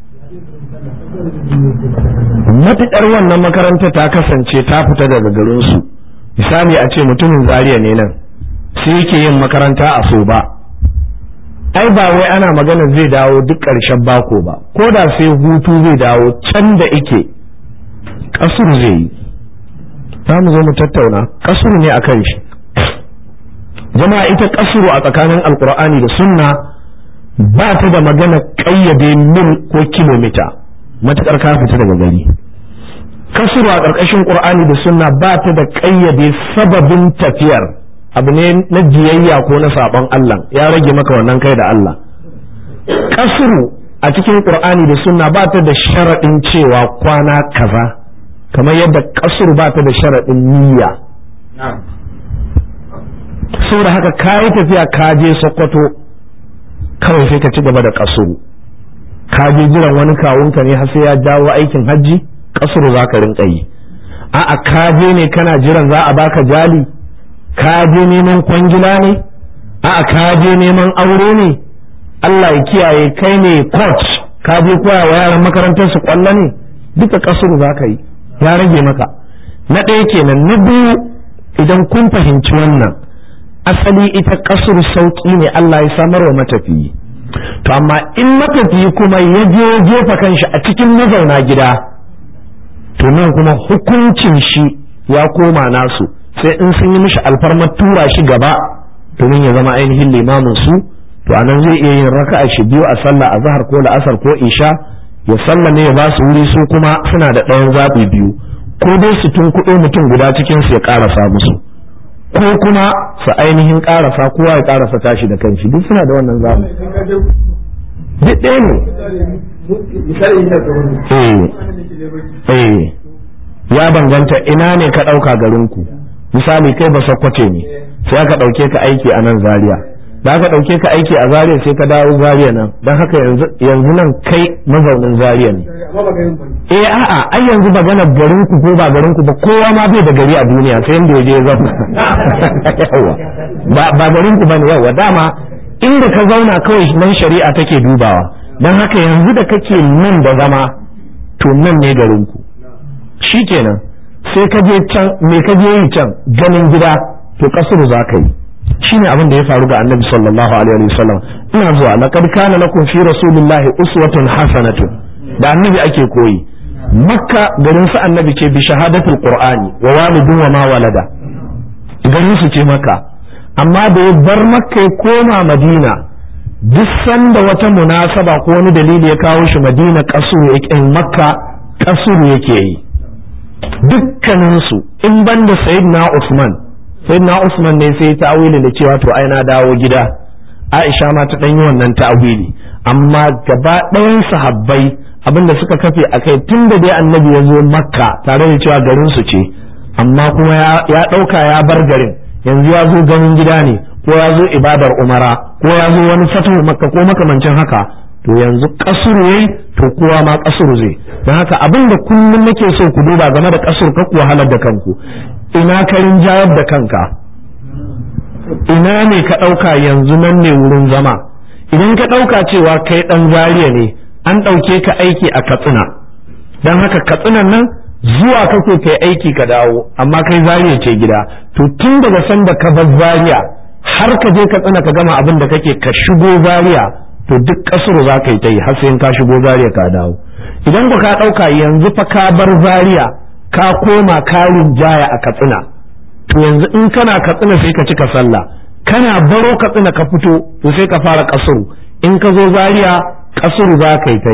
[SPEAKER 2] matuƙar wannan makaranta ta kasance ta fita daga garinsu misali a ce mutumin zaria ne nan sai yake yin makaranta a so ba ai ba wai ana magana zai dawo duk ƙarshen bako ba ko da sai hutu zai dawo can da ike ƙasur zai yi za mu zo mu tattauna ƙasur ne a kan shi jama'a ita ƙasuru a tsakanin alkur'ani da sunna ba ta da magana ƙayyade mil ko kilomita matuƙar ka fita daga gari kasuru a ƙarƙashin ƙur'ani da sunna ba ta da ƙayyade sababin tafiyar abu ne na jiyayya ko na saɓon Allah ya rage maka wannan kai da Allah kasuru a cikin ƙur'ani da sunna ba ta da sharaɗin cewa kwana kaza kamar yadda kasuru ba ta da sharaɗin niyya saboda haka ka yi tafiya ka je sokoto kawai sai ka ci gaba da kasuru ka je jiran wani kawunka ne har sai ya dawo aikin hajji kasuru za ka rinka yi a'a ka je ne kana jiran za a baka jali ka je neman kwangila ne a'a ka je neman aure ne Allah ya kiyaye kai ne coach ka je koya wa yaran makarantar su kwallo ne duka kasuru za ka yi ya rage maka na ɗaya kenan na biyu idan kun fahimci wannan asali ita kasuru sauƙi ne Allah ya samar wa matafiyi to amma in matafiyi kuma ya je jefa kanshi a cikin mazauna gida to nan kuma hukuncin shi ya koma nasu sai in sun yi mishi alfarmar tura shi gaba domin ya zama ainihin limamin su to anan zai iya yin raka'a shi biyu a sallah a zahar ko la'asar ko isha ya sallame ya ba su wuri su kuma suna da ɗayan zaɓi biyu ko dai su tun kuɗo mutum guda cikin su ya ƙarasa musu ko kuma su ainihin ƙarasa kowa ya ƙarasa tashi da kanshi duk suna da wannan zaɓi duk ɗaya ne eh ya banganta ina ne ka ɗauka garinku misali kai ba sakwace ne sai aka ɗauke ka aiki a nan zaria da aka ɗauke ka aiki a zaria sai ka dawo zaria nan don haka yanzu nan kai mazaunin zaria ne eh a'a ai yanzu maganar garinku ko ba garinku ba kowa ma bai da gari a duniya sai inda ya je zama ba garinku ba ne yawa dama inda ka zauna kawai nan shari'a take dubawa don haka yanzu da kake nan da zama to nan ne garinku shi kenan sai ka je can me ka je yi can ganin gida to kasuru za ka yi shi ne abin da ya faru ga annabi sallallahu alaihi wasallam ina zuwa laqad kana lakum fi rasulillahi uswatun hasanatun da annabi ake koyi makka garin su annabi ce bi shahadatul qur'ani wa walidun wa ma walada garin su ce makka amma da ya bar makka ya koma madina duk sanda wata munasaba ko wani dalili ya kawo shi madina kasuru yake makka kasuru yake yi dukkaninsu in banda sayyidina usman sayyidina usman ne sai ta'awili da cewa to ai na dawo gida aisha ma ta yi wannan ta'awili amma gaba ɗayan sahabbai abinda suka kafe a kai tun da dai annabi ya zo makka tare da cewa garin su ce amma kuma ya ɗauka ya bar garin yanzu ya zo ganin gida ne ko ya zo ibadar umara ko ya zo wani fatuhu makka ko makamancin haka to yanzu kasuru yayi to kowa ma kasuru zai don haka abin da kullum nake so ku duba game da kasur ka ku wahalar da kanku ina ka rinjayar da kanka ina ne ka ɗauka yanzu nan ne wurin zama idan ka ɗauka cewa kai ɗan zariya ne an ɗauke ka aiki a katsina don haka katsinan nan zuwa kake kai aiki ka dawo amma kai zariya ce gida to tun daga sanda ka bar zariya har ka je katsina ka gama abin da kake ka shigo zariya to duk kasuru za ka yi ta yi har sai ka shigo zariya ka dawo idan ku ka ɗauka yanzu fa ka bar zariya ka koma karin jaya a katsina to yanzu in kana katsina sai ka cika sallah kana baro katsina ka fito to sai ka fara kasuru in ka zo zariya kasuru za ka yi ta yi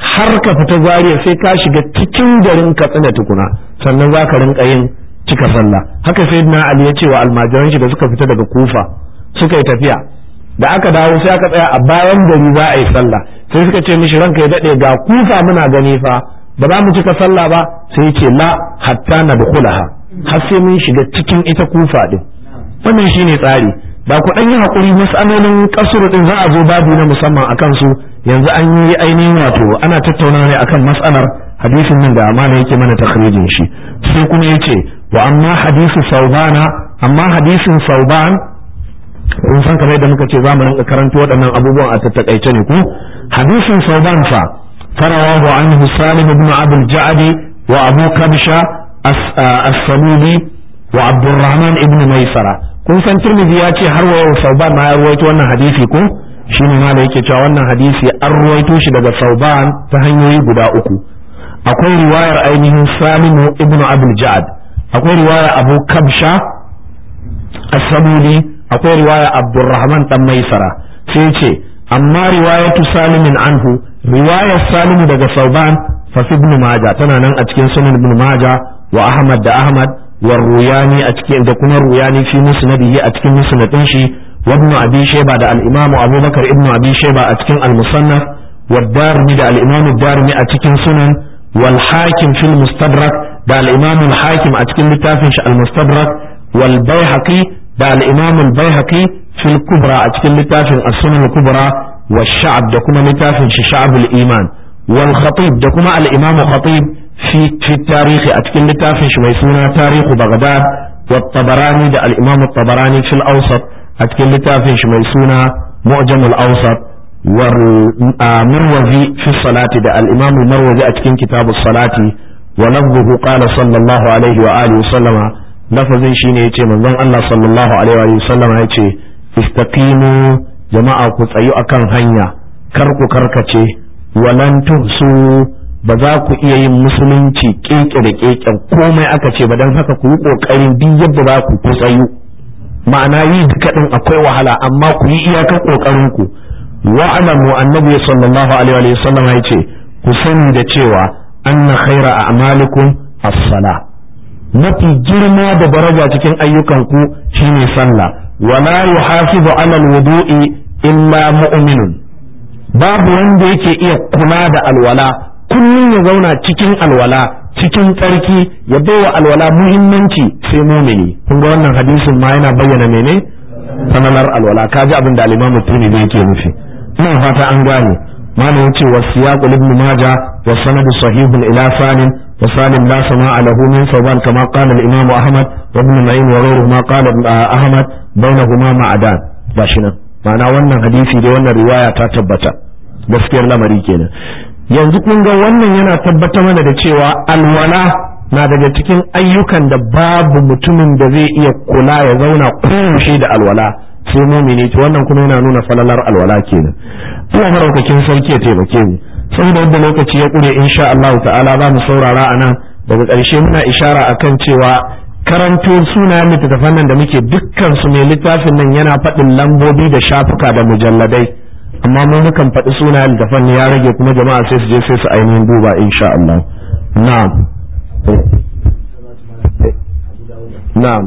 [SPEAKER 2] har ka fita zariya sai ka shiga cikin garin katsina tukuna sannan za ka rinka yin cika sallah haka sai na ali ya ce wa almajiran shi da suka fita daga kufa suka yi tafiya da aka dawo sai aka tsaya a bayan gari za a yi sallah sai suka ce mishi ranka ya daɗe ga kufa muna gani fa ba za mu cika sallah ba sai ya ce la hatta na dukulaha har sai mun shiga cikin ita kufa din wannan shine tsari ba ku ɗan yi haƙuri mas'alolin kasuru din za a zo babu na musamman akan su yanzu an yi ainihin wato ana tattauna ne akan mas'alar hadisin nan da amana yake mana takhrijin shi sai kuma yace wa amma hadisu saubana amma hadisin sauban kun san kamar yadda muka ce za mu rinka karanto waɗannan abubuwan a tattakaice ne ko hadisin sauban fa farawahu anhu salim ibn abul ja'di wa abu kabsha as-samudi wa abdurrahman ibn maisara kun san tirmidhi ya ce har wa yau sauban ma ya ruwaito wannan hadisi ko shine ma da yake cewa wannan hadisi an ruwaito shi daga sauban ta hanyoyi guda uku akwai riwayar ainihin salimu ibn abul ja'd akwai riwayar abu kabsha as-samudi akwai riwaya abdurrahman dan maisara sai ce amma riwayatu salimin anhu riwayar salimu daga sauban fa fi ibn majah tana nan a cikin sunan ibn majah wa ahmad da ahmad wa ruyani a cikin da kuma ruyani fi musnadihi a cikin musnadin shi wa ibn abi shayba da al-imam abubakar ibn abi shayba a cikin al-musannaf wa darimi da al-imam darimi a cikin sunan wal hakim fil mustadrak da al-imam al-hakim a cikin littafin shi al-mustadrak wal baihaqi da al-imam al-baihaqi fil kubra a cikin littafin as-sunan al-kubra wa sha'ab da kuma littafin shi sha'ab al-iman wal khatib da kuma al-imam khatib fi fi tarihi a cikin littafin shi mai suna tarihu baghdad wa tabarani da al-imam tabarani fil awsat a cikin littafin shi mai suna mu'jam al-awsat wal marwazi fi salati da al-imam al-marwazi a cikin kitab as-salati wa lafzuhu qala sallallahu alaihi wa alihi wa sallama lafazin shine yace manzon Allah sallallahu alaihi wa sallama yace istaqimu jama'a ku tsayu akan hanya kar ku karkace walan tuhsu ba za ku iya yin musulunci keke da keken komai aka ce ba dan haka ku yi kokarin duk yadda za ku ku tsayu ma'ana yi duka din akwai wahala amma ku yi iyakar kokarin ku wa'lamu annabi sallallahu alaihi wa sallama yace ku sani da cewa anna khaira a'malikum as-salah mafi girma da daraja cikin ayyukanku shine sallah wala yuhafizu ala alwudu'i illa mu'minun babu wanda yake iya kula da alwala kullum ya zauna cikin alwala cikin tsarki ya baiwa alwala muhimmanci sai mumini kun ga wannan hadisin ma yana bayyana mene sananar alwala kaji abin da al-Imam Tirmidhi yake nufi ina fata an gane malam yace wa siyaq ibn majah wa sanad sahihun ila salim وسالم لا سماع له من ثوبان كما قال الإمام أحمد وابن معين وغيره ما قال أحمد بينهما معدان باشنا ma'ana wannan hadisi da wannan riwaya ta tabbata gaskiyar lamari kenan yanzu kun ga wannan yana tabbatar mana da cewa alwala na daga cikin ayyukan da babu mutumin da zai iya kula ya zauna koyaushe da alwala sai mumini to wannan kuma yana nuna falalar alwala kenan Allah maraukakin sarki ya taimake mu saboda yadda lokaci ya ƙure insha Allah ta'ala za mu saurara a nan daga ƙarshe muna ishara akan cewa karanto sunayen littattafan nan da muke dukkan su mai littafin nan yana faɗin lambobi da shafuka da mujalladai amma mu mukan faɗi sunayen littattafan ya rage kuma jama'a sai su je sai su ainihin duba insha Allah na'am na'am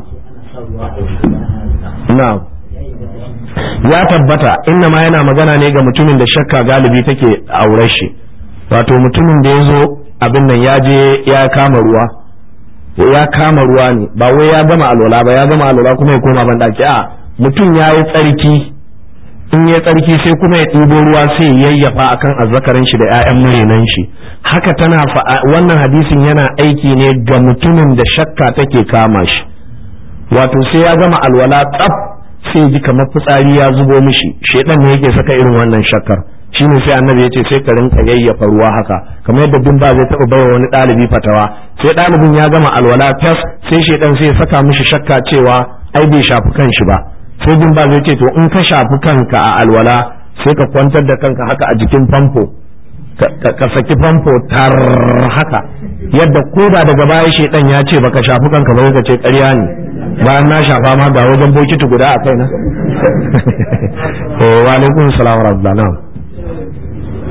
[SPEAKER 2] na'am ya tabbata inna ma yana magana ne ga mutumin da shakka galibi take aure shi wato mutumin da ya zo abin nan ya je ya kama ruwa ya kama ruwa ne ba wai ya gama alwala ba ya gama alwala kuma ya koma ban daki a mutum ya yi tsarki in ya tsarki sai kuma ya ɗibo ruwa sai ya yayyafa akan azzakarin shi da 'ya'yan murenan shi haka tana wannan hadisin yana aiki ne ga mutumin da shakka take kama shi wato sai ya gama alwala tsaf sai ji kamar fitsari ya zubo mishi shedan ne yake saka irin wannan shakkar shine sai annabi yace sai ka rinka yayyafa ruwa haka kamar yadda bin ba zai taba baiwa wani ɗalibi fatawa sai ɗalibin ya gama alwala tas sai shedan sai ya saka mishi shakka cewa ai bai shafi kanshi ba sai bin ba zai ce to in ka shafi kanka a alwala sai ka kwantar da kanka haka a jikin famfo ka saki famfo tar haka yadda koda daga baya shedan ya ce baka shafi kanka ba ka ce ƙarya ne bayan na shafa ma ga wajen bokiti guda a kaina wa alaikum salam wa rahmatullah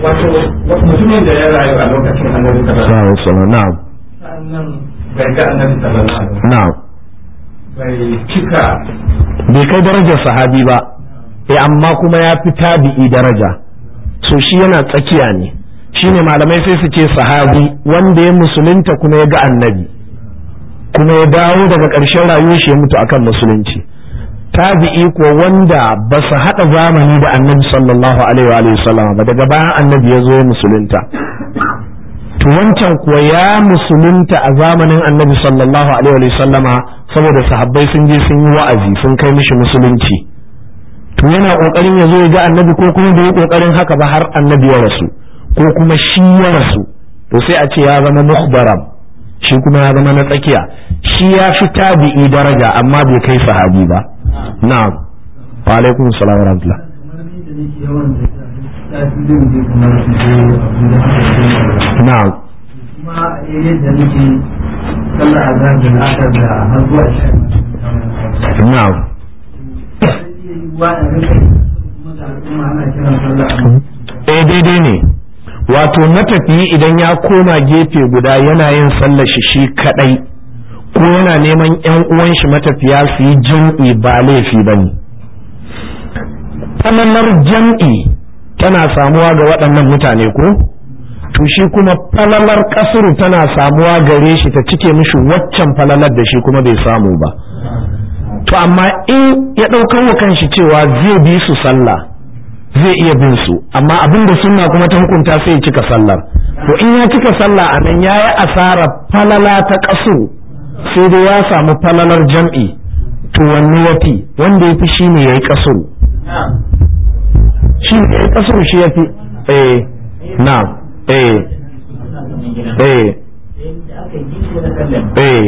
[SPEAKER 3] wato mutumin da ya rayu a lokacin annabi sallallahu
[SPEAKER 2] sallallahu alaihi wasallam na'am
[SPEAKER 3] sannan bai ga annabi sallallahu alaihi wasallam
[SPEAKER 2] na'am
[SPEAKER 3] bai cika
[SPEAKER 2] bai kai darajar sahabi ba eh amma kuma ya fi tabi'i daraja so shi yana tsakiya ne shine malamai sai su ce sahabi wanda ya musulunta kuma ya ga annabi kuma ya dawo daga ƙarshen rayuwar shi ya mutu akan musulunci tabi'i ko wanda ba su haɗa zamani da annabi sallallahu alaihi wa sallam ba daga bayan annabi ya zo ya musulunta to wancan kuwa ya musulunta a zamanin annabi sallallahu alaihi wa sallama saboda sahabbai sun je sun yi wa'azi sun kai mishi musulunci to yana kokarin ya zo ya ga annabi ko kuma bai yi kokarin haka ba har annabi ya rasu ko kuma shi ya rasu to sai a ce ya zama mukhbaram shi kuma ya zama na tsakiya shi ya fi tabi'i daraja amma bai kai sahabi ba na'am wa alaikum salam wa rahmatullah na'am
[SPEAKER 3] kuma yadda nake sallah a zafin asar da har zuwa shan
[SPEAKER 2] na'am eh daidai ne wato matafiyi idan ya koma gefe guda yana yin sallar shi shi kadai ko yana neman yan uwan shi matafiya su yi jam'i ba laifi ba ne falalar jam'i tana samuwa ga waɗannan mutane ko to shi kuma falalar kasuru tana samuwa gare shi ta cike mishi waccan falalar da shi kuma bai samu ba to amma in ya ɗaukar wa kanshi cewa zai bi su sallah zai iya bin su amma abin da sunna kuma ta hukunta sai ya cika sallar to in ya cika sallah a nan ya yi asara falala ta ƙasu sai dai ya samu falalar jam'i to wanne yafi wanda ya fi shi ne ya yi ƙasu shi ne ya yi ƙasu shi ya fi eh na eh eh eh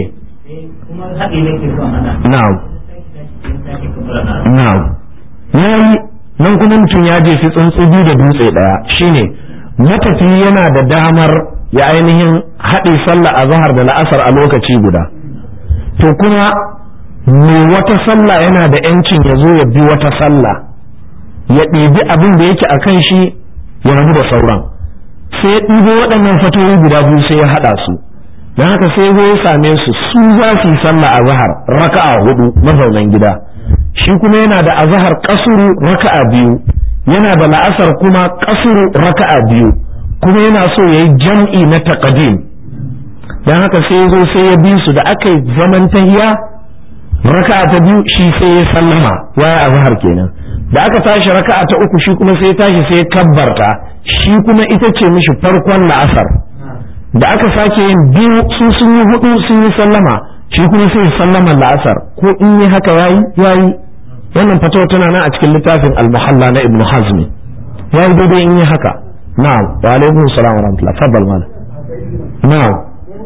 [SPEAKER 2] na'am na'am yayi nan kuma mutum ya je fi tsuntsu biyu da dutse ɗaya shine matafi yana da damar ya ainihin haɗe sallah a zahar da la'asar a lokaci guda to kuma me wata sallah yana da yancin ya zo ya bi wata sallah ya ɗebi abin da yake a kan shi ya rabu da sauran sai ya ɗibo waɗannan fatoyi guda biyu sai ya haɗa su don haka sai zo ya same su su za su yi sallah a zahar raka'a hudu mazaunan gida shi kuma yana da azahar kasuru raka'a biyu yana da la'asar kuma kasuru raka'a biyu kuma yana so ya yi jam'i na taqdim don haka sai ya zo sai ya bi su da aka yi zaman tahiya raka'a ta biyu shi sai ya sallama waya azhar kenan da aka tashi raka'a ta uku shi kuma sai ya tashi sai ya kabbarta shi kuma ita ce mishi farkon la'asar da aka sake yin biyu su sun yi hudu sun yi sallama shi kuma sai sallama la'asar ko in yi haka yayi yayi wannan fatawa tana nan a cikin littafin al-muhalla na ibnu hazmi yayi daidai in yi haka na'am wa alaikum salam wa rahmatullah fadal mana na'am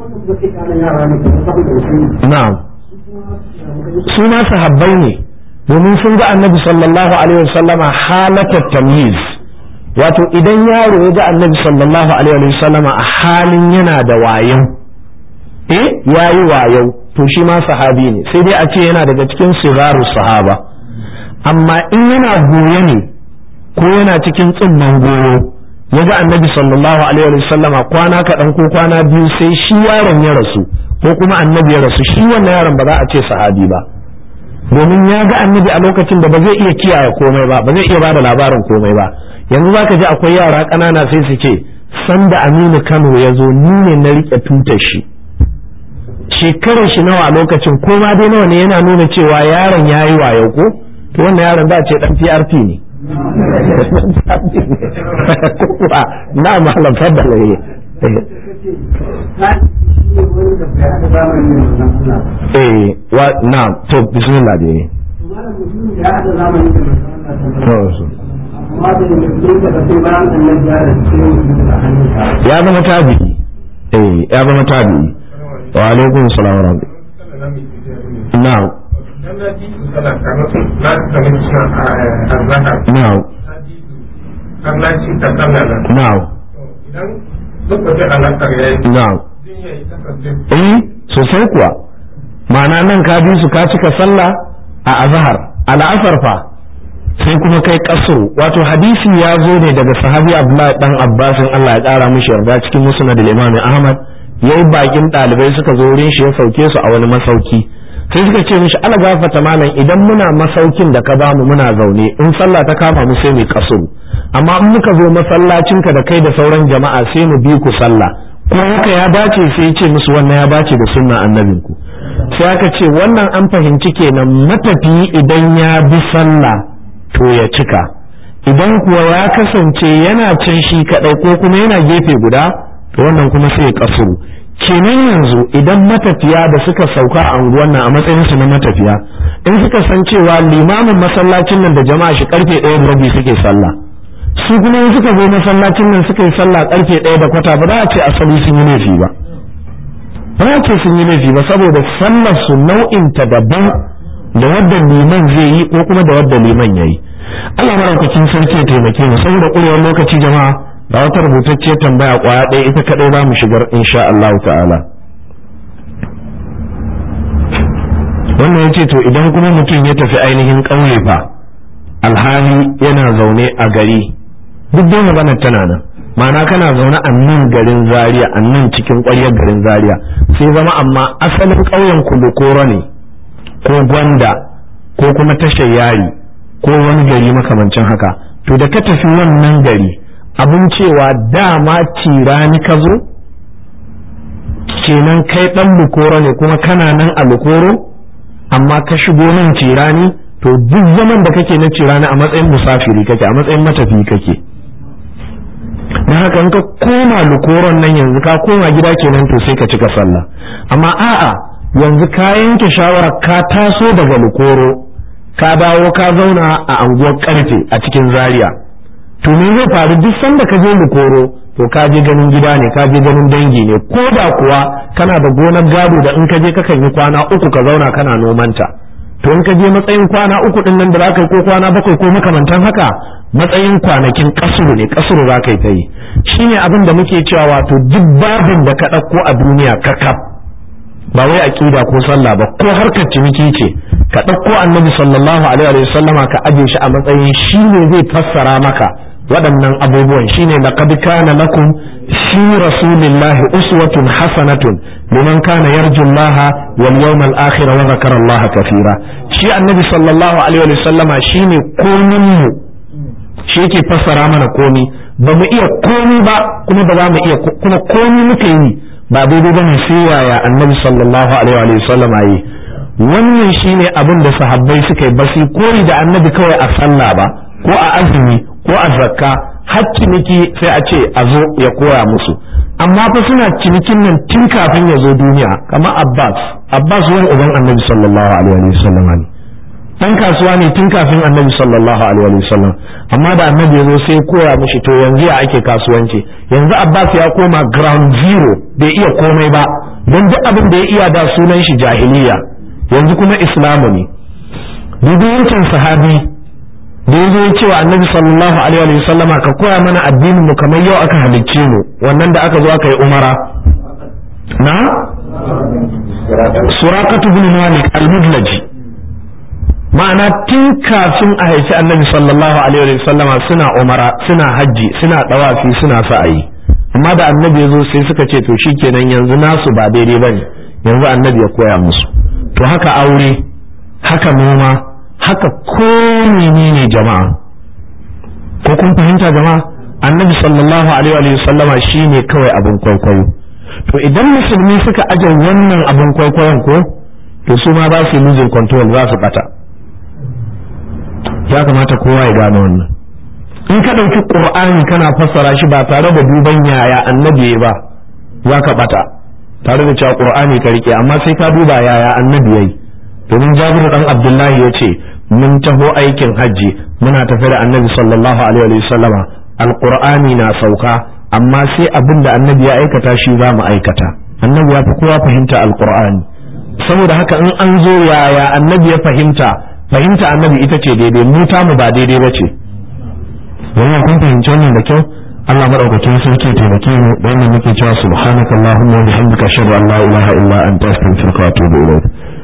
[SPEAKER 2] na'am su ma sahabbai ne domin sun ga annabi sallallahu alaihi wasallama halatat tamyiz wato idan yaro ya ga annabi sallallahu alaihi wasallama a halin yana da wayo eh yayi wayo to shi ma sahabi ne sai dai a ce yana daga cikin sigaru sahaba amma in yana goye ne ko yana cikin tsimman goyo ya ga annabi sallallahu alaihi wasallama kwana kaɗan ko kwana biyu sai shi yaron ya rasu ko kuma annabi ya rasu shi wannan yaron ba za a ce sahabi ba domin ya ga annabi a lokacin da ba zai iya kiyaye komai ba ba zai iya bada labarin komai ba yanzu zaka ji akwai yara ƙanana sai su ce sanda Aminu Kano ya zo ni ne na rike tutar shi shekarar shi nawa a lokacin ko ma dai nawa ne yana nuna cewa yaron ya yi wayo ko to wannan yaron za a ce dan PRP ne na malam faddala ne eh wa na to bismillah dai ya zama tabi'i eh ya zama tabi'i wa alaikum salam wa rahmatullah na'am na'am na'am na'am eh sosai kuwa ma'ana nan ka bi su ka cika sallah a azhar al'asar fa sai kuma kai kasuru wato hadisi ya zo ne daga sahabi abdullahi dan abbasin Allah ya kara mishi yarda cikin musnad al-imam ahmad yayi bakin dalibai suka zo wurin shi ya sauke su a wani masauki sai suka ce mishi ala gafata malam idan muna masaukin da ka bamu muna zaune in sallah ta kama mu sai mu kasuru amma in muka zo masallacin ka da kai da sauran jama'a sai mu bi ku sallah ko haka ya dace sai ce musu wannan ya dace da sunna annabinku sai aka ce wannan an fahimci kenan matafiyi idan ya bi sallah to ya cika idan kuwa ya kasance yana can shi kadai ko kuma yana gefe guda to wannan kuma sai ya kasuru kenan yanzu idan matafiya da suka sauka a unguwan nan a matsayin su na matafiya in suka san cewa limamin masallacin nan da jama'a shi karfe ɗaya da rabi suke sallah su kuma in suka zo masallacin nan suka yi sallah karfe ɗaya da kwata ba za a ce asali sun yi laifi ba ba za a ce sun yi laifi ba saboda sallar su nau'in ta daban da wadda liman zai yi ko kuma da wadda liman ya yi Allah maraukakin sarki ya taimake mu saboda ƙurewar lokaci jama'a da wata rubutacce tambaya kwaya ɗaya ita kaɗai za mu shigar insha Allah ta'ala wannan ya ce to idan kuma mutum ya tafi ainihin ƙauye fa alhali yana zaune a gari duk dai maganar tana nan ma'ana kana zaune a nan garin zaria a nan cikin ƙwaryar garin zaria sai zama amma asalin ƙauyen kulukoro ne ko gwanda ko kuma tashar yari ko wani gari makamancin haka to da ka tafi wannan gari abin cewa dama cirani ka zo kenan kai dan lukoro ne kuma kana nan a lukoro amma ka shigo nan cirani to duk zaman da kake na cirani a matsayin musafiri kake a matsayin matafi kake don haka in ka koma lukoron nan yanzu ka koma gida kenan to sai ka cika sallah amma a'a yanzu ka yanke shawara ka taso daga lukoro ka dawo ka zauna a anguwar karfe a cikin zaria to me zai faru duk sanda ka je lukoro to ka je ganin gida ne ka je ganin dangi ne ko da kuwa kana da gonar gado da in ka je kakan yi kwana uku ka zauna kana nomanta to in ka je matsayin kwana uku din nan da za ka yi ko kwana bakwai ko makamantan haka matsayin kwanakin kasuru ne kasuru za ka yi ta yi shine abin da muke cewa wato duk babin da ka ɗauko a duniya kakaf ba wai aqida ko sallah ba ko harkar ciniki ce ka ɗauko annabi sallallahu alaihi wa sallama ka aje shi a matsayin shi ne zai fassara maka waɗannan abubuwan shine laqad kana lakum fi rasulillahi uswatun hasanatun liman kana yarju Allah wal yawmal akhir wa dhakara Allah kathira shi annabi sallallahu alaihi wa sallama shine komin mu shi yake fassara mana komi ba mu iya komi ba kuma ba za mu iya kuma komi muka yi ba daidai bane sai yaya annabi sallallahu alaihi wa sallam yi wannan shine abin da sahabbai suka yi basi koyi da annabi kawai a sallah ba ko a azumi ko a zakka har ciniki sai a ce a zo ya koya musu amma fa suna cinikin nan tun kafin ya zo duniya kamar abbas abbas wani uban annabi sallallahu alaihi wa sallam ne dan kasuwa ne tun kafin annabi sallallahu alaihi wa sallam amma da annabi ya zo sai koya mishi to yanzu ya ake kasuwanci yanzu abbas ya koma ground zero bai iya komai ba don duk abin da ya iya da sunan shi jahiliya yanzu kuma islamu ne dubi yankin sahabi da ya zo ya cewa annabi sallallahu alaihi wa sallama ka koya mana addinin mu kamar yau aka halicce mu wannan da aka zo aka yi umara na suraqatu bin malik al-mudlaji ma'ana tun kafin a haifi annabi sallallahu alaihi wa sallama suna umara suna hajji suna dawafi suna sa'ayi amma da annabi ya zo sai suka ce to shikenan yanzu nasu ba daidai bane yanzu annabi ya koya musu to haka aure haka noma haka ko menene jama'a ko kun fahimta jama'a annabi sallallahu alaihi wa sallama shine kawai abin kwaikwayo to idan musulmi suka aje wannan abin kwaikwayon ko to su ma za su yi losing control za su bata ya kamata kowa ya gane wannan in ka ɗauki ƙur'ani kana fassara shi ba tare da duban yaya annabi ba za ka bata tare da cewa ƙur'ani ka rike amma sai ka duba yaya annabi yayi domin jabiru dan abdullahi ya ce mun taho aikin hajji muna tafi da annabi sallallahu alaihi wa sallama alqur'ani na sauka amma sai abin da annabi ya aikata shi za mu aikata annabi ya fi kowa fahimta alqur'ani saboda haka in an zo yaya annabi ya fahimta fahimta annabi ita ce daidai mu ta mu ba daidai ba ce wannan kun fahimci wannan da kyau Allah madaukakin sarki taimake mu da wannan muke cewa subhanakallahumma wa bihamdika ashhadu an la ilaha illa anta astaghfiruka wa atubu ilayk